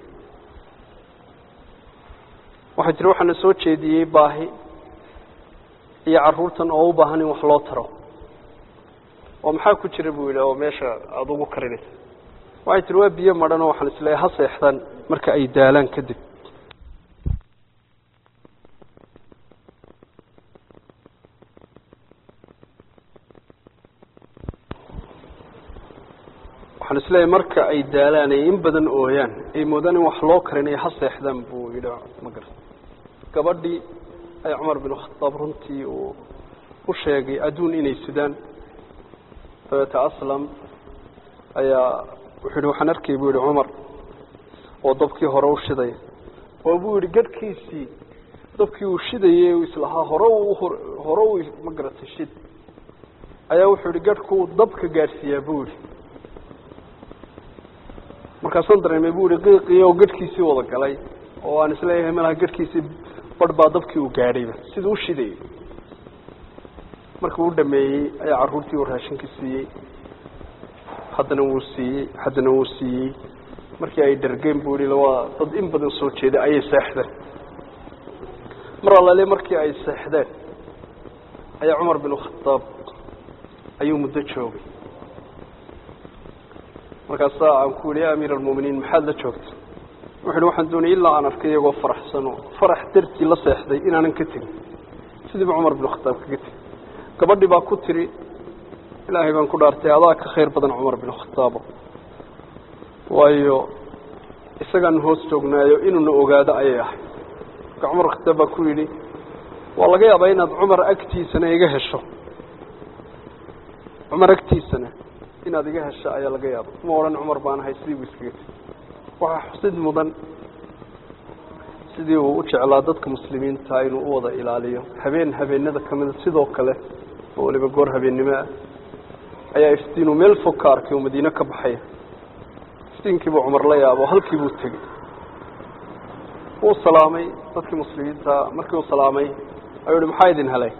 waxaa jira waxaana soo jeediyey baahi iyo caruurtan oo u baahan in wax loo taro oo maxaa ku jira buu yidhi oo meesha aada ugu karinaysa waxay tiri waa biyo madhan oo waxaan isleeyahay ha seexdaan marka ay daalaan kadib waxaan isleeyahay marka ay daalaan ay in badan ooyaan ay moodaan in wax loo karinaya ha seexdaan buu yidhi ma garan gabadhii ay cumar bin khataab runtii uu u sheegay adduun inay sidaan dabeete aslam ayaa wuxuu yihi waxaan arkay buu yihi cumar oo dabkii hore u shiday oo buu yihi gadhkiisii dabkii uu shidayey u islahaa hore u hore u ma garatay shid ayaa wuxuu yihi gadhkuu dabka gaadhsiiyaa buu yihi markaasaan dareemay buu yihi qiiqii oo gadhkiisii wada galay oo aan isleeyahay malaha gadhkiisii barh baa dabkii uu gaadhayba siduu u shidayay markii uu dhameeyey ayaa carruurtii uu raashinka siiyey haddana wuu siiyey haddana wuu siiyey markii ay dhargeen buu yihi waa dad in badan soo jeeda ayay seexdeen mar allaale markii ay seexdeen ayaa cumar bin khataab ayuu muddo joogay markaasaa aan ku yihi ya amiir almu'miniin maxaad la joogta wuxu uhi waxaan doonayay ilaa aan arkay iyagoo faraxsan oo farax dartii la seexday inaanan ka tegin sidiiba cumar bin khataab kaga tegin gabadhii baa ku tiri ilaahay baan ku dhaartay adaa ka khayr badan cumar bin khataabo waayo isagaan hoos joognaayo inuuna ogaado ayay ahay marka cumar khataab baa ku yidhi waa laga yaabaa inaad cumar agtiisana iga hesho cumar agtiisana inaad iga hesho ayaa laga yaaba ma odhan cumar baan ahay sidii buu iskaga tegi waxaa xusid mudan sidii uu u jeclaa dadka muslimiinta inuu u wada ilaaliyo habeen habeenada ka mida sidoo kale oo waliba goor habeennimo ah ayaa iftiinuu meel fog ka arkay oo madiine ka baxaya iftiinkiibuu cumar la yaabo halkii buu tegey wuu salaamay dadkii muslimiinta markii uu salaamay ayuu ihi maxaa idin helay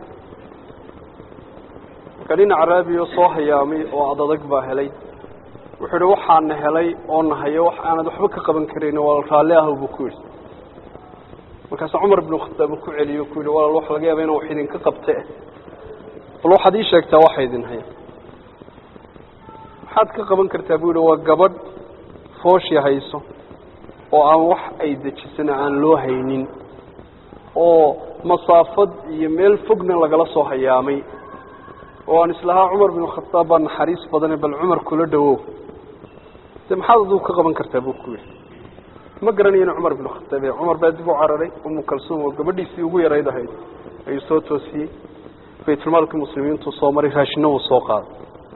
marka nin caraabiyo soo hayaamay oo adadag baa helay wuxuu ihi waxaana helay oo nahayo wax aanad waxba ka qaban karayn waa raalli ah buu ku yidhi markaasuu cumar binu khataab uu ku celiyo ku yidhi walaal wax laga yaaba inaan wax idinka qabte bal waxaad ii sheegtaa waxa idin haya maxaad ka qaban kartaa buu yihi waa gabadh fooshi hayso oo aan wax ay dejisana aan loo haynin oo masaafad iyo meel fogna lagala soo hayaamay oo aan islahaa cumar binu khataab baa naxariis badane bal cumar kula dhawow de maxaad adigu ka qaban kartaa buu ku yidhi ma garanayo inu cumar binu khataab yahay cumar baa dib u cararay umu kalsuum oo gabadhiisii ugu yarayd ahayd ayuu soo toosiyey baytulmaalkii muslimiintuu soo maray raashina uu soo qaaday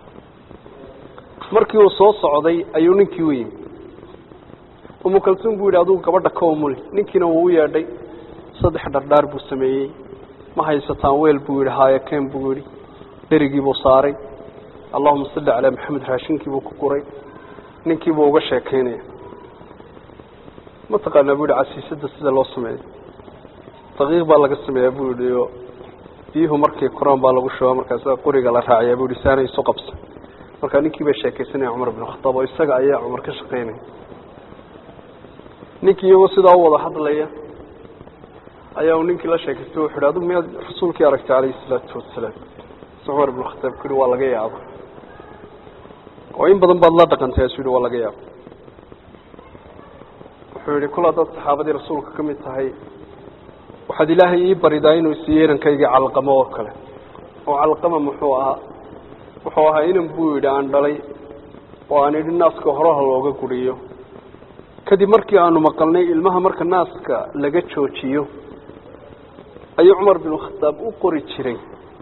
markii uu soo socday ayuu ninkii u yimi umu kalsuum buu yidhi adugu gabadha ka umuli ninkiina wuu u yeedhay saddex dhardhaar buu sameeyey ma haysataan weel buu yidhi haayo keen buu yidhi dherigiibuu saaray allahuma salli calaa maxamed raashinkiibuu ku guray ninkiibuu uga sheekaynaya mataqaanaa buu yihi casiisada sida loo sameeyo daqiiq baa laga sameeyaa buu yihi oo biyuhu markay koraan baa lagu shubaa markaasa quriga la raaciyaa buu yihi saana isu qabsa markaa ninkii baa sheekaysanaya cumar bin khataab oo isaga ayaa cumar ka shaqaynaya ninkii iyagoo sidaa u wada hadlaya ayaa uu ninkii la sheekaystay wuxu yhi adigu miyaad rasuulkii aragtay calayhi isalaatu wasalaam cumar bin khataab ku yihi waa laga yaaba oo in badan baad la dhaqantay asu yihi waa laga yaaba wuxuu yihi kul haddaad saxaabadii rasuulka ka mid tahay waxaad ilaahay ii baridaa inuu siiyo inankayga calqamo oo kale oo calqama muxuu ahaa wuxuu ahaa inan buu yidhi aan dhalay oo aan idhi naaska horaha looga guriyo kadib markii aanu maqalnay ilmaha marka naaska laga joojiyo ayuu cumar binu khataab u qori jiray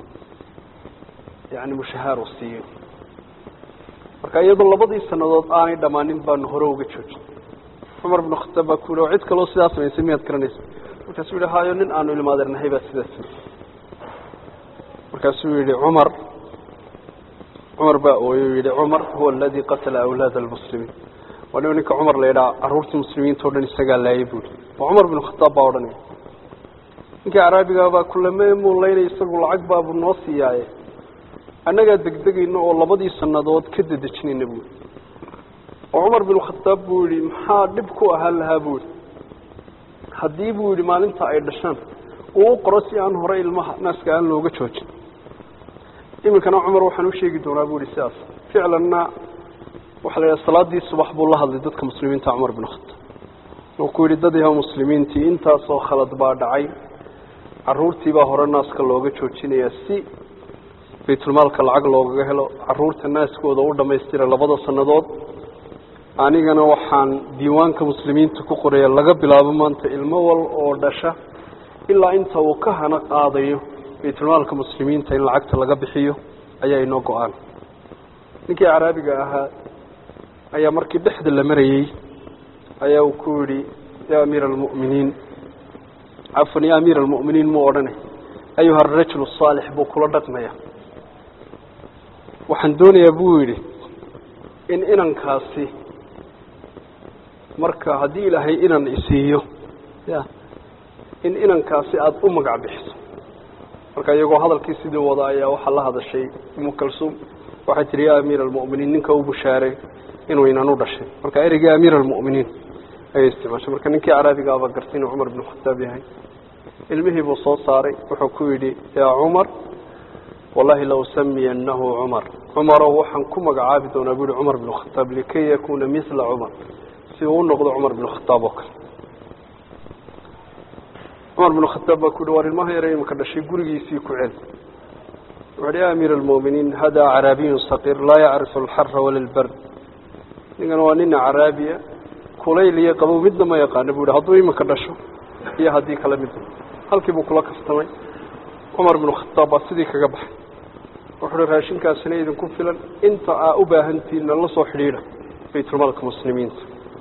yani mushahaar uu siiyo marka iyadoo labadii sanadood aanay dhammaanin baanu hore uga joojin cumar binu khataab baa ku yihi oo cid kaloo sidaa samaysay miyaad garanaysa markaasuu yihi hayo nin aanu ilmaadeernahay baa sidaa sameysay markaasuu yihi cumar cumar baa ooyey yihi cumar huwa aladi qatala awlaada almuslimiin waa nin ninka cumar la yidhaha carruurtii muslimiinta o dhan isagaa laayay buuri oo cumar binu khataab baa odhanaya ninkii caraabiga baa kulame muulaynay isagu lacag baabu noo siiyaaye annagaa degdegayna oo labadii sanadood ka dedejinayna buuri oo cumar binu khataab buu yihi maxaa dhib ku ahaan lahaa buu yihi haddii buu yihi maalinta ay dhashaan uu u qoro si aan hore ilmaha naaska aan looga joojin iminkana cumar waxaan u sheegi doonaa buu yihi sidaas ficlanna waxaa la yidhaha salaadii subax buu la hadlay dadka muslimiinta cumar binu khataab uu ku yidhi dad yaha muslimiintii intaasoo khalad baa dhacay caruurtiibaa hore naaska looga joojinayaa si baytulmaalka lacag loogaga helo caruurta naaskooda u dhammaystira labada sannadood anigana waxaan diiwaanka muslimiinta ku qoraya laga bilaabo maanta ilmo wal oo dhasha ilaa inta uu ka hana qaadayo baytulmaalka muslimiinta in lacagta laga bixiyo ayaa inoo go-aan ninkii caraabiga ahaa ayaa markii dhexda la marayey ayaa uu ku yidhi ya amiira almu'miniin cafan ya amiira almu'miniin muu odhanay ayuha arajulu saalix buu kula dhaqmaya waxaan doonayaa buu yidhi in inankaasi marka haddii ilaahay inan isiiyo ya in inankaasi aada u magac bixiso marka iyagoo hadalkii sidii wada ayaa waxaa la hadashay umu kalsuum waxay tihi ya amiira almu'miniin ninka u bushaaray inuu inan u dhashay marka ereygii amiira almu'miniin ayay isticmaashay marka ninkii caraabigaaba gartay inuu cumar binu khataab yahay ilmihii buu soo saaray wuxuu ku yidhi yaa cumar wallahi la usamiyanahu cumar cumarow waxaan ku magacaabi doonaa bu yihi cumar binu khataab likay yakuna mila cumar si uu u noqdo cumar binu khataab oo kale cumar binu khataab baa ku yihi war ilmaha yare imika dhashay gurigiisii ku cel wuxu uhi ya amiira almu'miniin hada caraabiyun saqiir laa yacrifu alxara wala lbard ninkan waa nina caraabiya kulayl iyo qabow midna ma yaqaana bu yihi hadduu imika dhasho iyo haddii kale midna halkii buu kula kastamay cumar binu khataab baa sidii kaga baxay wuxuu uhi raashinkaasina idinku filan inta aa u baahantiinna la soo xidhiidha baytulmaalka muslimiinta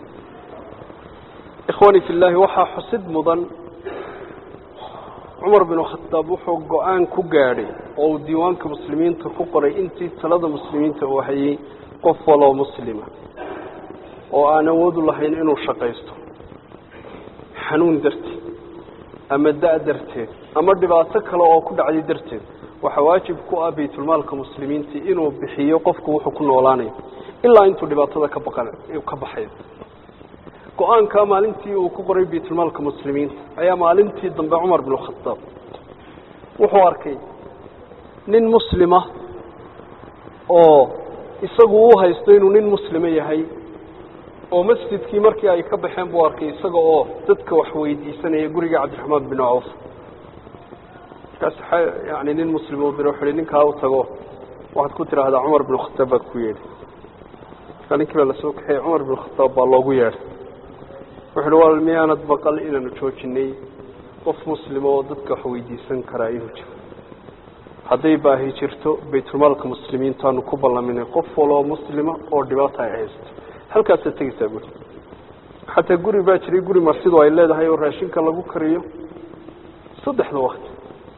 ikhwani fi llaahi waxaa xusid mudan cumar binu khataab wuxuu go-aan ku gaadhay oo uu diiwaanka muslimiinta ku qoray intii talada muslimiinta uu hayay qof waloo muslima oo aan awoodu lahayn inuu shaqaysto xanuun darteed ama da- darteed ama dhibaato kale oo ku dhacday darteed waxaa waajib ku ah baytulmaalka muslimiinta inuu bixiyo qofku wuxuu ku noolaanayo ilaa intuu dhibaatada ka baqan ka baxayo go-aanka maalintii uu ku qoray baytulmaalka muslimiinta ayaa maalintii dambe cumar binu khataab wuxuu arkay nin muslima oo isagu u haysto inuu nin muslima yahay oo masjidkii markii ay ka baxeen buu arkay isaga oo dadka wax weydiisanaya guriga cabdiraxmaan bin cawf markaas yani nin muslim u dira wuxu uhi ninkaa u tago waxaad ku tidhaahdaa cumar binu khataab baad ku yeedhay markaa ninkii baa lasoo kaxeeyey cumar binu khataab baa loogu yeedhay wuxu uhi wal miyaanad baqal inaanu joojinay qof muslima oo dadka wax weydiisan karaa inuu jiro hadday baahi jirto baytulmaalka muslimiintaanu ku ballaminay qof waloo muslima oo dhibaata ay haysto halkaasaad tegeysaa buuri xataa guri baa jiray guri marsidu ay leedahay oo raashinka lagu kariyo saddexda wakti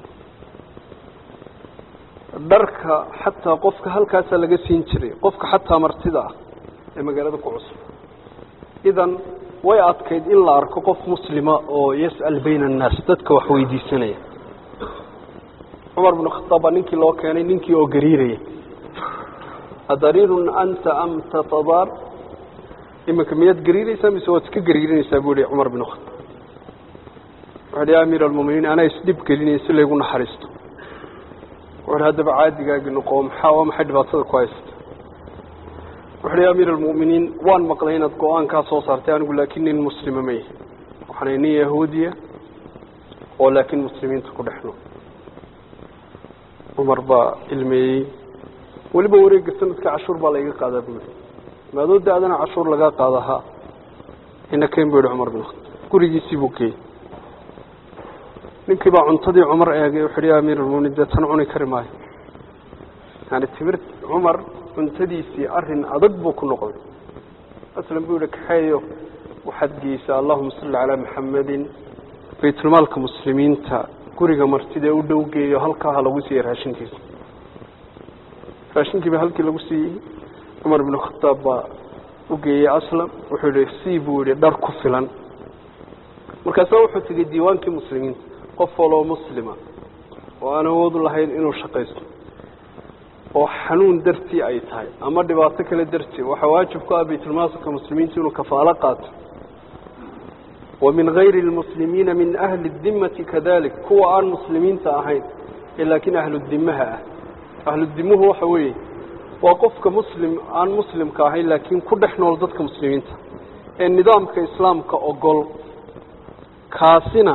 dharka xataa qofka halkaasaa laga siin jiray qofka xataa martida ah ee magaalada ku cusub idan way adkayd in la arko qof muslima oo yas'al bayna annaas dadka wax weydiisanaya cumar binu khataab baa ninkii loo keenay ninkii oo gariiraya adariirun anta am tatadaar iminka miyaad gariiraysaa mise waad iska gariirinaysaa buu yihi cumar binu khataab wuxu uhi ya amiir almuminiin anaa isdhib gelinaya si laygu naxariisto wuxu uhi haddaba caadigaagi noqo maxaa waa maxay dhibaatada ku haysata wuxu uhi ya amiir almu'miniin waan maqlay inaad go-aankaa soo saartay anigu laakiin nin muslima ma yahi waxaanay nin yahuudiya oo laakiin muslimiinta ku dhexno cumar baa ilmeeyey weliba wareegga sanadka cashuur baa layga qaadaa buu yihi maadoo da-dana cashuur lagaa qaada ha ina keen buu yihi cumar bin khataab gurigiisii buu geeyey ninkii baa cuntadii cumar eegay wuxu uhi ya amiir almuminiin dee tan cuni kari maayo yani timir cumar cuntadiisii arrin adag buu ku noqday aslan buu yihi kaxeeyo waxaad geysaa allahuma salli calaa maxamedin baytulmaalka muslimiinta guriga martida u dhow geeyo halkaa ha lagu siiyey raashinkiisa raashinkii baa halkii lagu siiyey cumar binu khataab baa u geeyey aslam wuxuu yihi sii buu yihi dhar ku filan markaasaa wuxuu tegey diiwaankii muslimiinta qof waloo muslima oo aan awoodu lahayn inuu shaqaysto oo xanuun dartii ay tahay ama dhibaato kale dartii waxaa waajib ku ah baytulmaalka muslimiinta inuu kafaalo qaato wa min gayri lmuslimiina min ahli dimmati kadalik kuwa aan muslimiinta ahayn ee laakiin ahludimaha ah ahludimuhu waxa weeye waa qofka muslim aan muslimka ahayn laakiin ku dhex nool dadka muslimiinta ee nidaamka islaamka ogol kaasina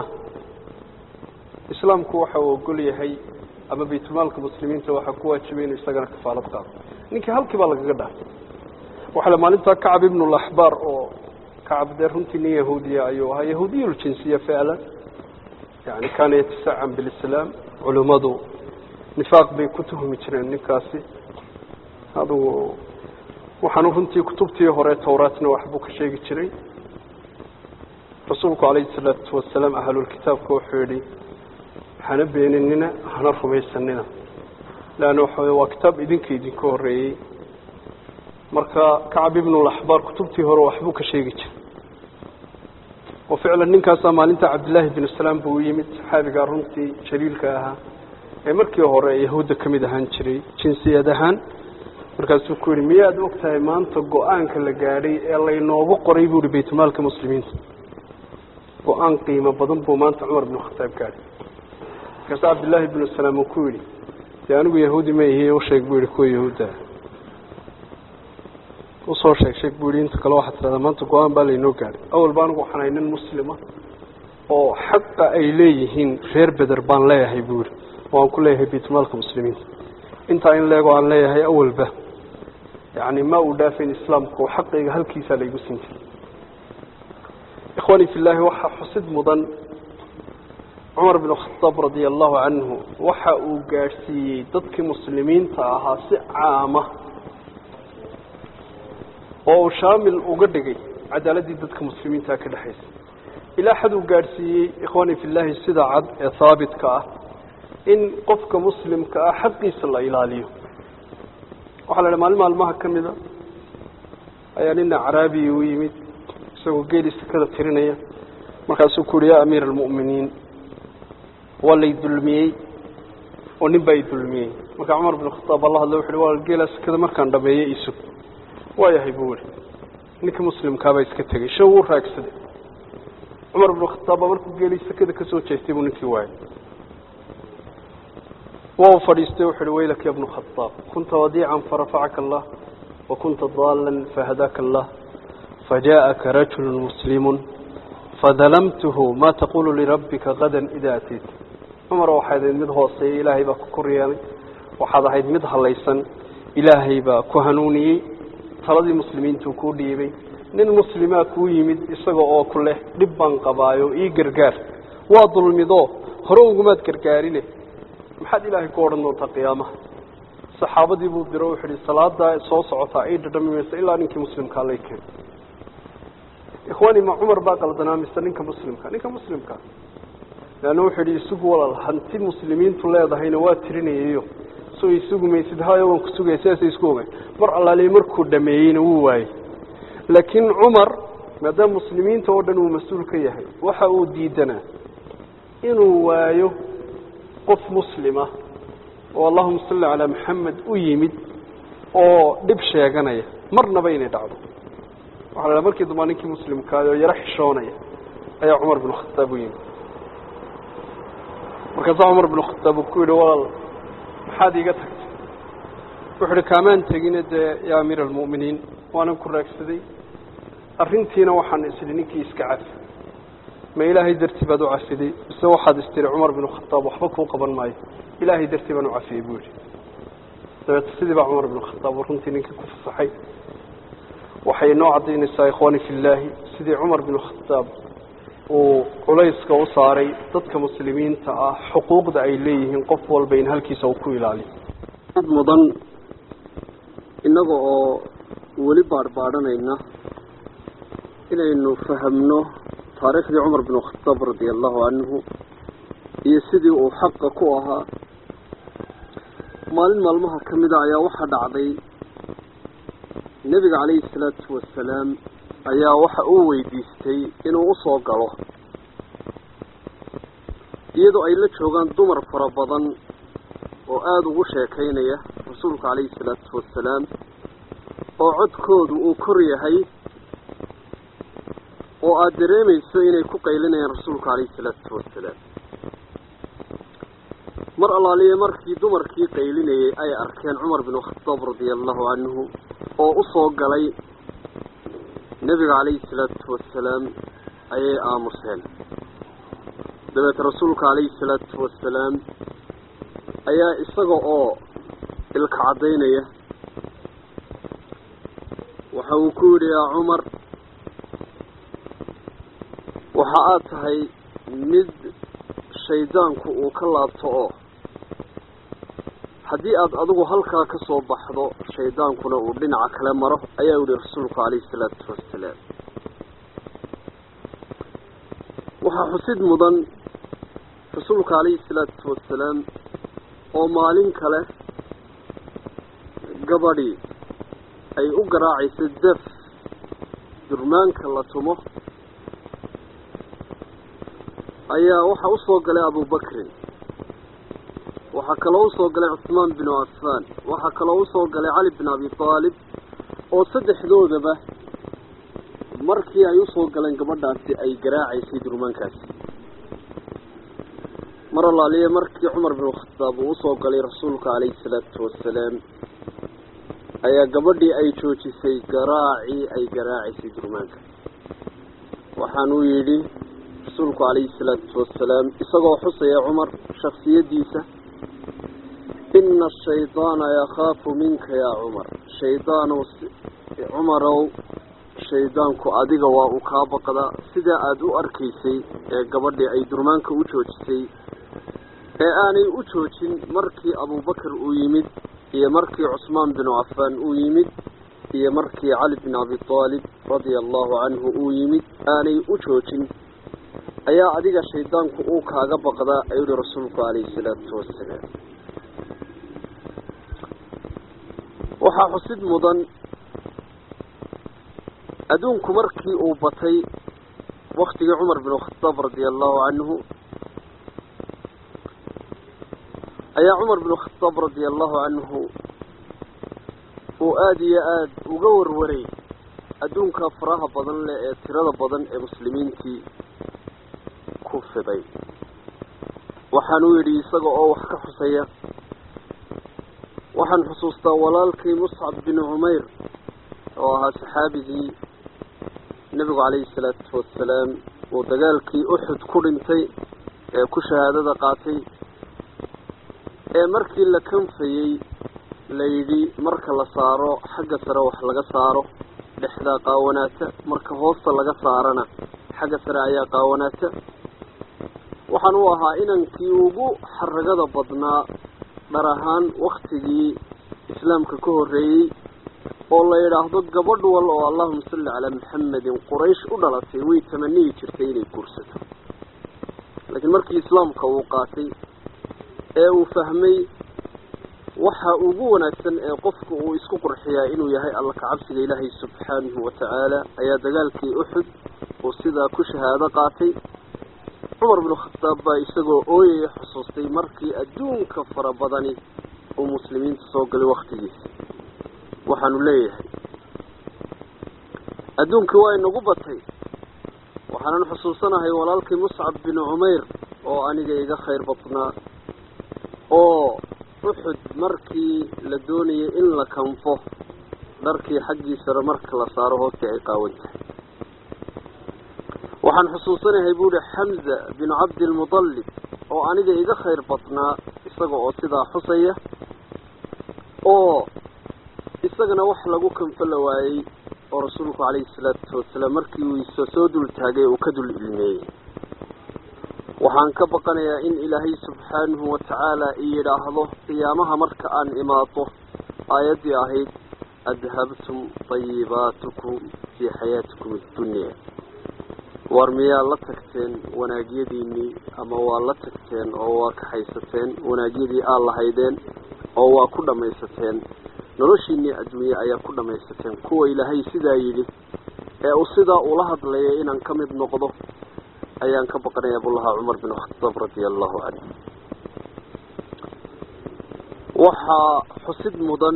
islaamku waxa uu ogol yahay ama baytulmaalka muslimiinta waxaa ku waajibay inuu isagana kafaalad qaado ninkii halkii baa lagaga dhaafay waxaa le maalintaa kacab ibnu laxbaar oo kacab dee runtii nin yahuudiya ayuu ahaa yahuudiyuljinsiya ficlan yani kaana yatasacan bilislaam culimmadu nifaaq bay ku tuhmi jireen ninkaasi adugu waxaanu runtii kutubtii hore towraatna waxbuu ka sheegi jiray rasuulku calayhi salaatu wasalaam ahlulkitaabka wuxuu yihi hana beeninina hana rumaysanina leanna waxa wey waa kitaab idinka idinka horreeyey marka kacab ibnulaxbaar kutubtii hore waxbuu ka sheegi jiray oo ficlan ninkaasaa maalinta cabdillaahi binu salaam buu u yimid saxaabigaa runtii jaliilka ahaa ee markii hore yahuudda ka mid ahaan jiray jinsiyad ahaan markaasuu ku yihi miyaad og tahay maanta go-aanka la gaadhay ee laynoogu qoray buu ihi baytulmaalka muslimiinta go-aan qiimo badan buu maanta cumar binu khataab gaadhay markaasa cabdillaahi binu salaam uu ku yidhi dee anigu yahuudi ma ihi usheeg buu yihi kuwa yahuudda usoo sheeg sheeg buu yihi inta kale waxaa tidhahdaa maanta go-aan baa laynoo gaadhay awal ba anigu waxaan ahay nin muslima oo xaqa ay leeyihiin reer beder baan leeyahay buu yihi oo aan ku leeyahay baytulmaalka muslimiinta intaa in leego aan leeyahay awalba yani ma uu dhaafayn islaamku xaqayga halkiisaa laygu siin jiray ikhwani fi llahi waxaa xusid mudan cumar binu khataab radia allahu canhu waxa uu gaadhsiiyey dadkii muslimiinta ahaa si caama oo uu shaamil uga dhigay cadaaladdii dadka muslimiintaa ka dhexaysa ilaa xad uu gaadhsiiyey ikhwani fi llahi sida cad ee haabitka ah in qofka muslimka ah xaqiisa la ilaaliyo waxaa la idhaha maalin maalmaha ka mida ayaa nin acraabiya u yimid isagoo geeli sekada tirinaya markaasuu ku uhi yaa amiira almu'miniin waa lay dulmiyey oo nin baa i dulmiyey markaa cumar bin khataab baa la hadla wuxu uhi waa geelaa sekada markaan dhameeyey isug waayahay buu ihi ninkii muslimkaabaa iska tegey shan wuu raagsaday cumar binu khataab baa markuu geelii sekada kasoo jeestay buu ninkii waayay waa u fadhiistay wuxu uhi waylak ya bnu khataab kunta wadiican farafacaka allah wa kunta daalan fahadaaka allah fajaءaka rajulu muslimu fadalamtuhu ma taqulu lirabbika gadan ida atayt cumar waxaad ahayd mid hooseeya ilaahay baa ku kor yeelay waxaad ahayd mid halaysan ilaahay baa ku hanuuniyey taladii muslimiintuu kuu dhiibay nin muslimaa kuu yimid isaga oo ku leh dhib baan qabaayo ii gargaar waa dulmido hore ugumaad gargaarine maxaad ilaahay ku odhan doontaa qiyaamaha saxaabadii buu diro wuxu uhi salaadaa soo socotaa ay dhadhami mayso ilaa ninkii muslimkaa lay keeno ikhwaani ma cumar baa qaldanaa mise ninka muslimka ninka muslimka leanna wuxuu yihi isugu walaal hanti muslimiintu leedahayna waa tirinayayo soo isugu maysid hayo waan ku sugaya sidaasay isku ogayn mar allaaliy markuu dhameeyeyna wuu waayey laakiin cumar maadaama muslimiinta oo dhan uu mas-uul ka yahay waxa uu diidanaa inuu waayo qof muslima oo allahuma salli calaa maxamed u yimid oo dhib sheeganaya marnaba inay dhacdo waxa la dhaha markii dambaa ninkii muslimkaay oo yaro xishoonaya ayaa cumar binu khataab u yimid markaasaa cumar binu khataab uu ku yidhi walaal maxaad iiga tagtay wuxu uhi kaamaan tegine dee yaa amiira almu'miniin waanan ku raagsaday arrintiina waxaan isidhi ninkii iska cafi ma ilaahay dartii baad u cafiday mise waxaad istiri cumar binu khataab waxba kuu qaban maayo ilaahay dartii baan u cafiyey buu yihi dabeete sidii baa cumar binu khataab runtii ninkii ku fasaxay waxay noo caddaynaysaa ikhwaani fi llaahi sidii cumar binu khataab uu culayska u saaray dadka muslimiinta ah xuquuqda ay leeyihiin qof walba in halkiisa uu ku ilaaliyo mudan innaga oo weli baadhbaadhanayna inaynu fahamno taariikhdii cumar bin khataab radia allahu canhu iyo sidii uu xaqa ku ahaa maalin maalmaha ka mida ayaa waxaa dhacday nebiga calayhi salaatu wasalaam ayaa waxa uu weydiistay inuu usoo galo iyadoo ay la joogaan dumar fara badan oo aada ugu sheekaynaya rasuulka calayhi salaatu wasalaam oo codkoodu uu kor yahay oo aada dareemayso inay ku qaylinayaan rasuulka calayhi salaatu wasalaam mar allaaliye markii dumarkii qaylinayay ay arkeen cumar bin khataab radia allahu canhu oo usoo galay nebiga calayhi salaatu wasalaam ayay aamuseen dabeet rasuulka calayhi salaatu wasalaam ayaa isaga oo ilka caddaynaya waxa uu ku yidhi yaa cumar waxa aad tahay mid shaydaanku uu ka laabto oo haddii aada adigu halkaa ka soo baxdo shaydaankuna uu dhinaca kale maro ayaa yihi rasuulku calayhi salaatu wasalaam waxaa xusid mudan rasuulka calayhi salaatu wasalaam oo maalin kale gabadhii ay u garaacayso daf durmaanka la tumo ayaa waxaa usoo galay abubakrin waxaa kaloo usoo galay cuhmaan binu cafaan waxaa kaloo usoo galay cali bin abi aalib oo saddexdoodaba markii ay usoo galeen gabadhaasi ay garaacaysay durmaankaasi mar allaaliye markii cumar bin khataab uu usoo galay rasuulka calayhi salaatu wasalaam ayaa gabadhii ay joojisay garaacii ay garaacaysay durmaanka waxaanuu yidhi rasuulku calayhi salaatu wasalaam isagoo xusaya cumar shaksiyaddiisa ina ashaydaana yakhaafu minka yaa cumar shaydaanow cumarow shaydaanku adiga waa uu kaa baqdaa sidaa aada u arkaysay ee gabadhii ay durmaanka u joojisay ee aanay u joojin markii abubakar uu yimid iyo markii cusmaan binu cafaan uu yimid iyo markii cali bin abi aalib radia allahu canhu uu yimid aanay u joojin ayaa adiga shaydaanku uu kaaga baqdaa ayuu yihi rasuulku calayhi salaatu wasalaam waxaa xusid mudan adduunku markii uu batay waktigii cumar bin khataab radia allahu canhu ayaa cumar bin khataab radia allahu canhu uu aada iyo aada uga warwaray adduunka faraha badan leh ee tirada badan ee muslimiintii ku fiday waxaanuu yidhi isaga oo wax ka xusaya waxaan xusuustaa walaalkii muscab bin cumayr oo ahaa saxaabigii nebigu calayhi salaatu wasalaam uu dagaalkii uxud ku dhintay ee ku shahaadada qaatay ee markii la kanfayey la yidhi marka la saaro xagga sare wax laga saaro dhexdaa qaawanaata marka hoosta laga saarana xagga sare ayaa qaawanaata waxaan u ahaa inankii ugu xaragada badnaa dhar ahaan waktigii islaamka ka horreeyey oo la yidhaahdo gabadh wal oo allahuma salli calaa maxamedin quraysh u dhalatay way tamaniyi jirtay inay guursato laakiin markii islaamka uu qaatay ee uu fahmay waxa ugu wanaagsan ee qofku uu isku qurxiyaa inuu yahay alla kacabsiga ilaahay subxaanahu watacaala ayaa dagaalkii uxud uu sidaa ku shahaado qaatay cumar bin khataab baa isagoo ooyaya xusuustay markii adduunka fara badani uu muslimiinta soo galay waktigiisa waxaanu leeyahay adduunkii waa inagu batay waxaanan xusuusanahay walaalkii muscab bin cumayr oo aniga iga khayr badnaa oo uxud markii la doonayay in la kanfo dharkii xaggiisana marka la saaro hoostii ay qaawan tahay waxaan xusuusanahay buu ihi xamza binu cabdilmudallib oo aniga iga khayr badnaa isaga oo sidaa xusaya oo isagana wax lagu kanfo la waayey oo rasuulku calayhi salaatu wasalaam markii uu isa soo dul taagay uu ka dul ilmeeyey waxaan ka baqanayaa in ilaahay subxaanahu watacaala i yidhaahdo qiyaamaha marka aan imaado aayaddii ahayd adhabtum tayibaatukum fii xayaatikum addunya war miyaa la tagteen wanaagyadiinii ama waa la tagteen oo waa kaxaysateen wanaagyadii aad lahaydeen oo waa ku dhammaysateen noloshiinii adduunye ayaa ku dhammaysateen kuwa ilaahay sidaa yidhi ee uu sidaa ula hadlayay inaan ka mid noqdo ayaan ka baqanaya abulahaa cumar bin khataab radia allahu canhu waxaa xusid mudan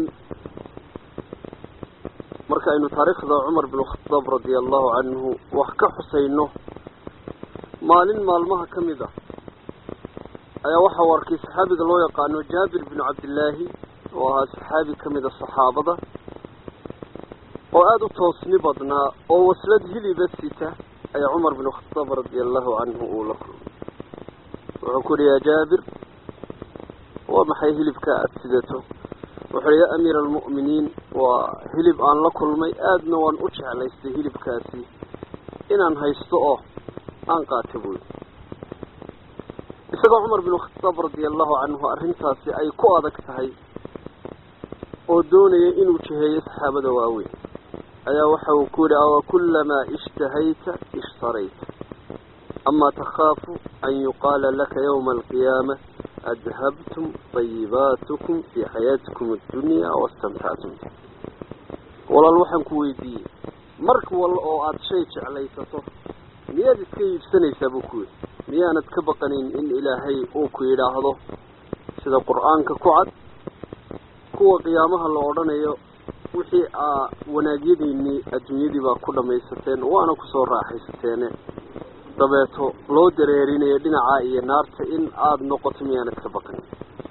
marka aynu taariikhda cumar bin khataab radia allahu canhu wax ka xusayno maalin maalmaha ka mid a ayaa waxa uu arkay saxaabiga loo yaqaano jaabir binu cabdillaahi oo ahaa saxaabi ka mid a saxaabada oo aada u toosni badnaa oo waslad hiliba sita ayaa cumar bin khataab radia allahu canhu uu la kulmay wuxuu ku yihi yaa jaabir waa maxay hilibka aada sidato wuxuu hi yaa amiira almu'miniin waa hilib aan la kulmay aadna waan u jeclaystay hilibkaasi inaan haysto oo aan qaata buy isagoo cumar bin khataab radia allahu canhu arrintaasi ay ku adag tahay oo doonaya inuu jiheeyo saxaabada waaweyn ayaa waxa uu ku yihi awa kulamaa ishtahayta ishtarayta amaa takhaafu an yuqaala laka yawma alqiyaama adhabtum tayibaatukum fii xayaatikum addunya wastamtactum walaal waxaan ku weydiiyey marka walla oo aada shay jeclaysato miyaad iska iibsanaysaa buu ku yidhi miyaanad ka baqanayn in ilaahay uu ku yidhaahdo sida qur-aanka ku cad kuwa qiyaamaha la odhanayo wixii aa wanaagyadiinii adduunyadii baa ku dhammaysateen waana kusoo raaxaysateene dabeeto loo dareerinayo dhinacaa iyo naarta in aada noqoto miyaanad ka baqanin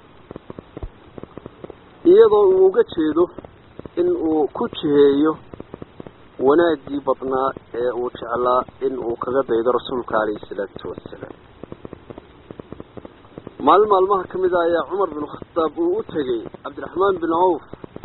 iyadoo uu uga jeedo in uu ku jiheeyo wanaaggii badnaa ee uu jeclaa in uu kaga daydo rasuulka calayhi salaatu wasalaam maalin maalmaha ka mid a ayaa cumar bin khataab uu u tegey cabdiraxmaan bin cawf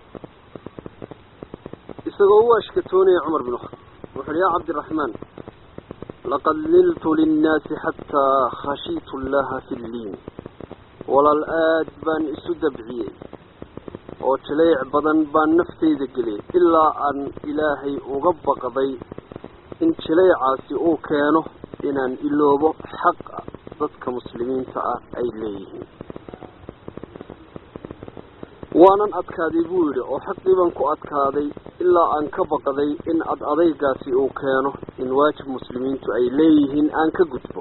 isagoo u ashkatoonaya cumar bin khataab wuxuuhi yaa cabdiraxmaan laqad liltu linnaasi xataa khashiitu llaha fi lliin walaal aad baan isu dabciyey oo jaleec badan baan naftayda geliyay ilaa aan ilaahay uga baqday in jaleecaasi uu keeno inaan iloobo xaqa dadka muslimiinta ah ay leeyihiin waanan adkaaday buu yidhi oo xaqii baan ku adkaaday ilaa aan ka baqday in ad adaygaasi uu keeno in waajib muslimiintu ay leeyihiin aan ka gudbo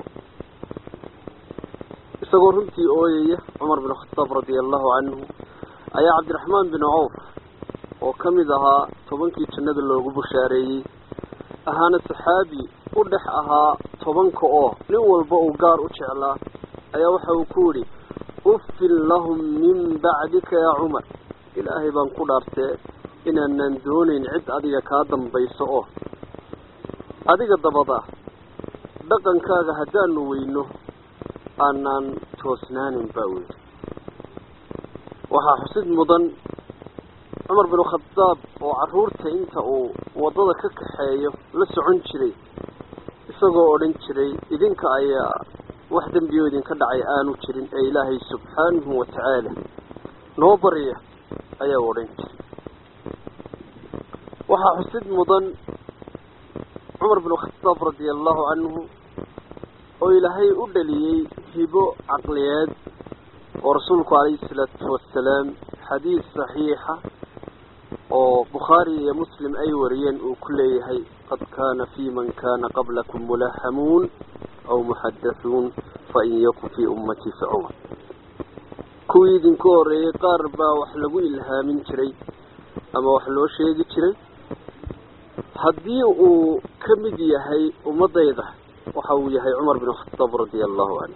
isagoo runtii ooyaya cumar bin khataab radia allahu canhu ayaa cabdiraxmaan bin cawf oo ka mid ahaa tobankii jannada loogu bushaareeyey ahaana saxaabi u dhex ahaa tobanka oo nin walba uu gaar u jeclaa ayaa waxa uu ku yidhi uffin lahum min bacdika yaa cumar ilaahay baan ku dhaartee inaanan doonayn cid adiga kaa dambayso oo adiga dabada dhaqankaaga haddaanu weyno aanaan toosnaanin baa weyli waxaa xusid mudan cumar bin khadaab oo carruurta inta uu waddada ka kaxeeyo la socon jiray isagoo odhan jiray idinka ayaa wax dembiyo idinka dhacay aanu jirin ee ilaahay subxaanahu wa tacaala noo barya ayaa odhan jiray waxaa xusid mudan cumar bin khadaab radia allahu canhu oo ilaahay u dhaliyey hibo caqliyeed oo rasuulku calayhi salaatu wasalaam xadiis saxiixa oo bukhaari iyo muslim ay wariyeen uu ku leeyahay qad kaana fii man kaana qablakum mulahamuun aw muxadathuun fain yakun fii ummatii fa cumar kuwii idinku horeeyey qaar baa wax lagu ilhaamin jiray ama wax loo sheegi jiray haddii uu ka mid yahay ummadayda waxa uu yahay cumar bin khataab radia allahu canhu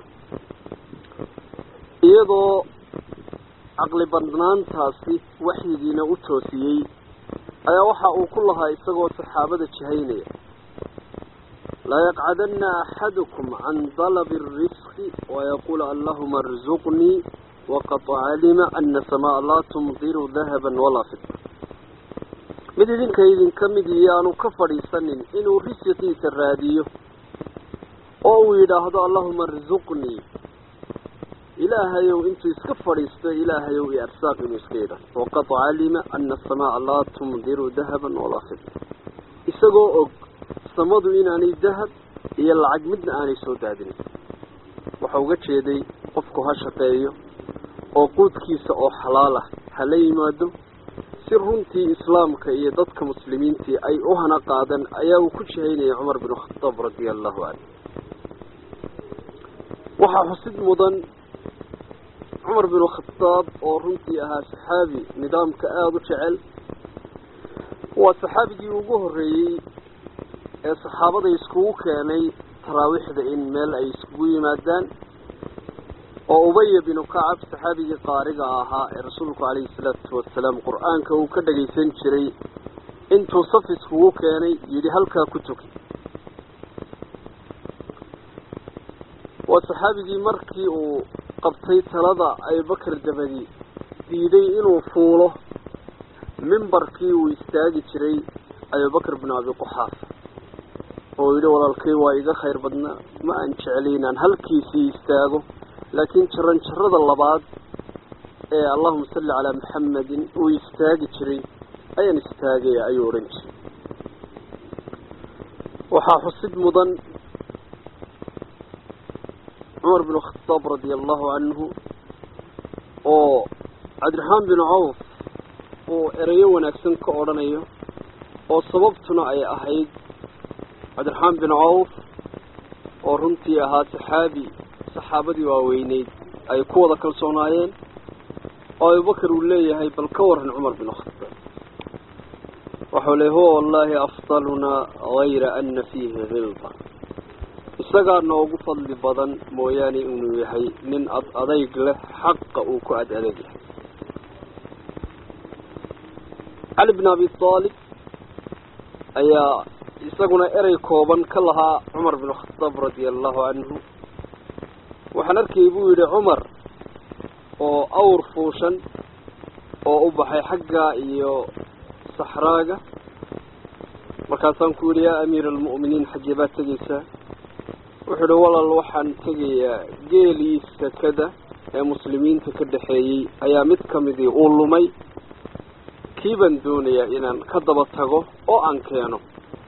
iyadoo caqli badnaantaasi waxyigiina u toosiyey ayaa waxa uu ku lahaa isagoo saxaabada jihaynaya layaqcadanna axadukum can dalabi اrisqi wayaquul allahuma arzuqnii waqad calima ana samaa laa tumdiru dahaba walaa fida mid idinka idinka mid iyo aanu ka fadhiisanin inuu risiqiisa raadiyo oo uu yidhaahdo allahuma arzuqnii ilaahayow intuu iska fadhiisto ilaahayow iyo arsaaq inuu iska yidhahdo waqad calima ana asamaa laa tumdiru dahaban walaa fida isagoo og samadu inaanay dahab iyo lacag midna aanay soo daadinin waxa uga jeeday qofku ha shaqeeyo oo quudkiisa oo xalaal ah hala yimaado si runtii islaamka iyo dadka muslimiintii ay u hana qaadan ayaa uu ku jihaynayay cumar bin khataab radia allahu canhu waxaa xusid mudan cumar bin khataab oo runtii ahaa saxaabi nidaamka aada u jecel waa saxaabigii ugu horreeyey ee saxaabada iskugu keenay taraawiixda in meel ay iskugu yimaadaan oo ubaya binu kacab saxaabigii qaariga ahaa ee rasuulku calayhi salaatu wasalaam qur-aanka uu ka dhagaysan jiray intuu saf iskugu keenay yidhi halkaa ku tuki waa saxaabigii markii uu qabtay talada abubakar dabadi diiday inuu fuulo mimbarkii uu istaagi jiray abubakar binu abi quxaafa oo yidhi walaalkay waa iga khayr badnaa ma aan jeclay inaan halkiisii istaago laakiin jaran jarada labaad ee allahuma salli calaa maxamedin uu istaagi jiray ayaan istaagaya ayuu odhan jiray waxaa xusid mudan cumar bin khataab radia allahu canhu oo cabdiraxmaan bin cawf uu ereyo wanaagsan ka odhanayo oo sababtuna ay ahayd cabdiraxmaan bin cawf oo runtii ahaa saxaabi saxaabadii waaweyneyd ay ku wada kalsoonaayeen oo abubakar uu leeyahay bal ka waran cumar bin khataab waxau leey huwa wallaahi afdalunaa hayra ana fiihi hilda isagaa noogu fadli badan mooyaane inuu yahay nin ad adayg leh xaqa uu ku ad adag yahay cali bin abi aalib ayaa isaguna erey kooban ka lahaa cumar bin khataab radia allahu canhu waxaan arkayay buu yidhi cumar oo awr fuushan oo u baxay xagga iyo saxraaga markaasaan ku yidhi yaa amiira almu'miniin xaggee baad tegaysaa wuxuu idhi walaal waxaan tegayaa geelii sakada ee muslimiinta ka dhexeeyey ayaa mid ka midii uu lumay kii baan doonayaa inaan ka daba tago oo aan keeno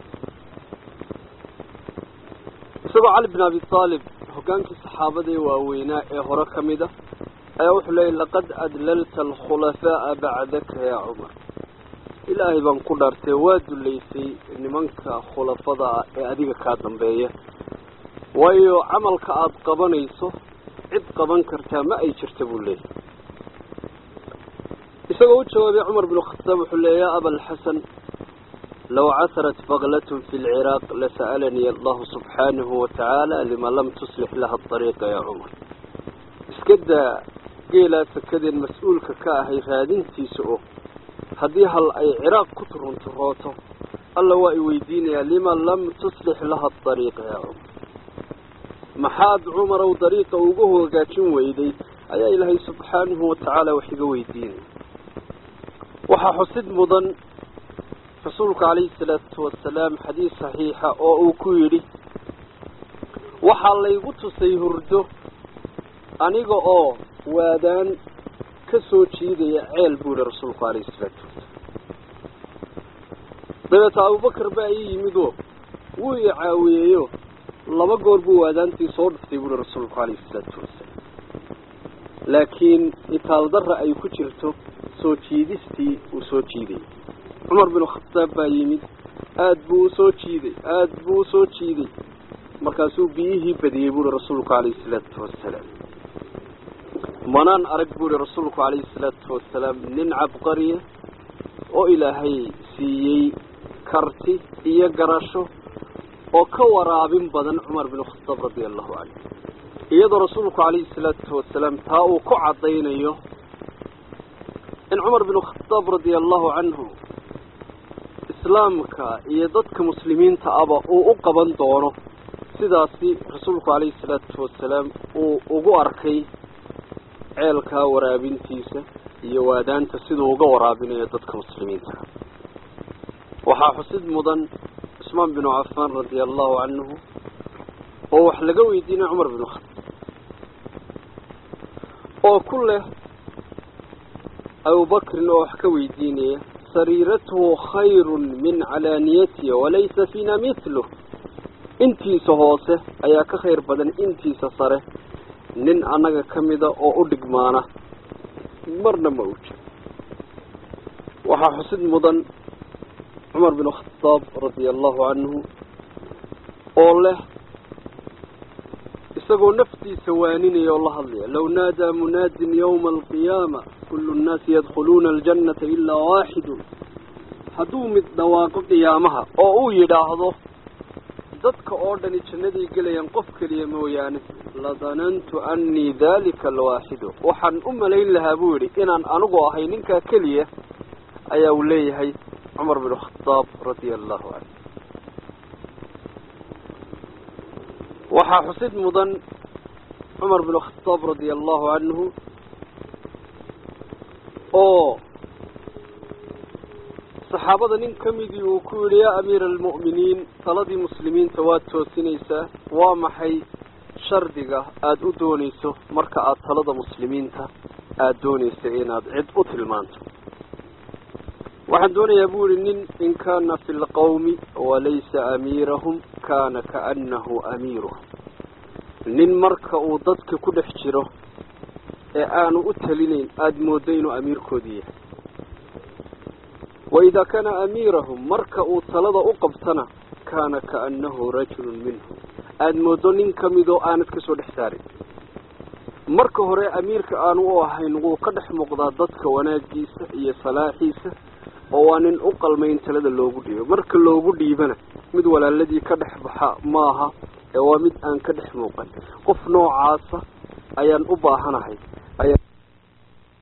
isagoo cali bin abi aalib hoggaankii saxaabada ee waaweynaa ee hore ka mid a ayaa wuxuu leeyay laqad adlalta alkhulafaa'a bacdaka yaa cumar ilaahay baan ku dhaartay waa dullaysay nimanka khulafada ah ee adiga kaa dambeeya waayo camalka aada qabanayso cid qaban kartaa ma ay jirta buu leeyahy isagoo u jawaabay cumar bin khataab wuxuu leeya ya abalxasan low casarat baklatun fi lciraaq lasa'alanii allahu subxaanahu watacaala lima lam tuslix laha ariiqa yaa cumar iska daa geelaa sakadeen mas-uulka ka ahay raadintiisa oo haddii hal ay ciraaq ku turunturooto alla waa i weydiinayaa lima lam tuslix laha ariiqa yaa cumar maxaad cumarow dariiqa ugu hagaajin weyday ayaa ilaahay subxaanahu watacaala wax iga weydiinaya waxaa xusid mudan rasuulku calayhi salaatu wasalaam xadiis saxiixa oo uu ku yidhi waxaa laygu tusay hurdo aniga oo waadaan ka soo jiidaya ceel buu yihi rasuulku calayhi salaatu wasalaam dabeeta abubakar baa ii yimidoo wuu i caawiyeeyo laba goor buu waadaantii soo dhuftay buuhi rasuulku calayhi salaatu wasalaam laakiin itaaldarra ay ku jirto soo jiidistii uu soo jiiday cumar binu khataab baa yimid aada buu usoo jiiday aada buu usoo jiiday markaasuu biyihii badiyey buuhi rasuulku calayhi salaatu wasalaam manaan arag buuhi rasuulku calayhi salaatu wasalaam nin cabqariya oo ilaahay siiyey karti iyo garasho oo ka waraabin badan cumar bin khataab radia allahu canhu iyadoo rasuulku calayhi salaatu wasalaam taa uu ku caddaynayo in cumar bin khataab radia allahu canhu islaamka iyo dadka muslimiinta aba uu u qaban doono sidaasi rasuulku calayhi salaatu wasalaam uu ugu arkay ceelkaa waraabintiisa iyo waadaanta siduu uga waraabinayo dadka muslimiinta waxaa xusid mudan cusmaan binu cafaan radia allahu canhu oo wax laga weydiinay cumar binu khataab oo ku leh abubakrin oo wax ka weydiinaya sariiratuhu khayrun min calaaniyatihi walaysa fiina mithluh intiisa hoose ayaa ka khayr badan intiisa sare nin annaga ka mida oo u dhigmaana marna ma uji waxaa xusid mudan cumar bin khataab radia allahu canhu oo leh isagoo naftiisa waaninaya oo la hadlaya low naadaa munaadin yawma alqiyaama kullu nnaasi yadkhuluuna aljannata ilaa waaxidun hadduu mid dhawaaqo qiyaamaha oo uu yidhaahdo dadka oo dhani jannaday gelayaan qof keliya mooyaane ladanantu annii dalika alwaaxidu waxaan u malayn lahaa buu yidhi inaan anigu ahay ninkaa keliya ayaa uu leeyahay cumar bin khataab radia allahu canhu waxaa xusid mudan cumar bin khataab radia allahu canhu oo saxaabada nin ka midii uu ku yidhi yaa amiira almu'miniin taladii muslimiinta waad toosinaysaa waa maxay shardiga aada u doonayso marka aada talada muslimiinta aada doonaysa inaad cid u tilmaanto waxaan doonayaa buu yihi nin in kaana fi lqawmi walaysa amiirahum kaana kaanahu amiiruhum nin marka uu dadka ku dhex jiro ee aanu u talinayn aada mooddo inuu amiirkoodii yahay waidaa kaana amiirahum marka uu talada u qabtana kaana kaanahu rajulun minhum aada mooddo nin ka midoo aanad ka soo dhex saarin marka hore amiirka aanu u ahayn wuu ka dhex muuqdaa dadka wanaagiisa iyo salaaxiisa oo waa nin u qalmayn talada loogu dhiibo marka loogu dhiibana mid walaaladii ka dhex baxa maaha ee waa mid aan ka dhex muuqan qof noocaasa ayaan u baahanahay ayaa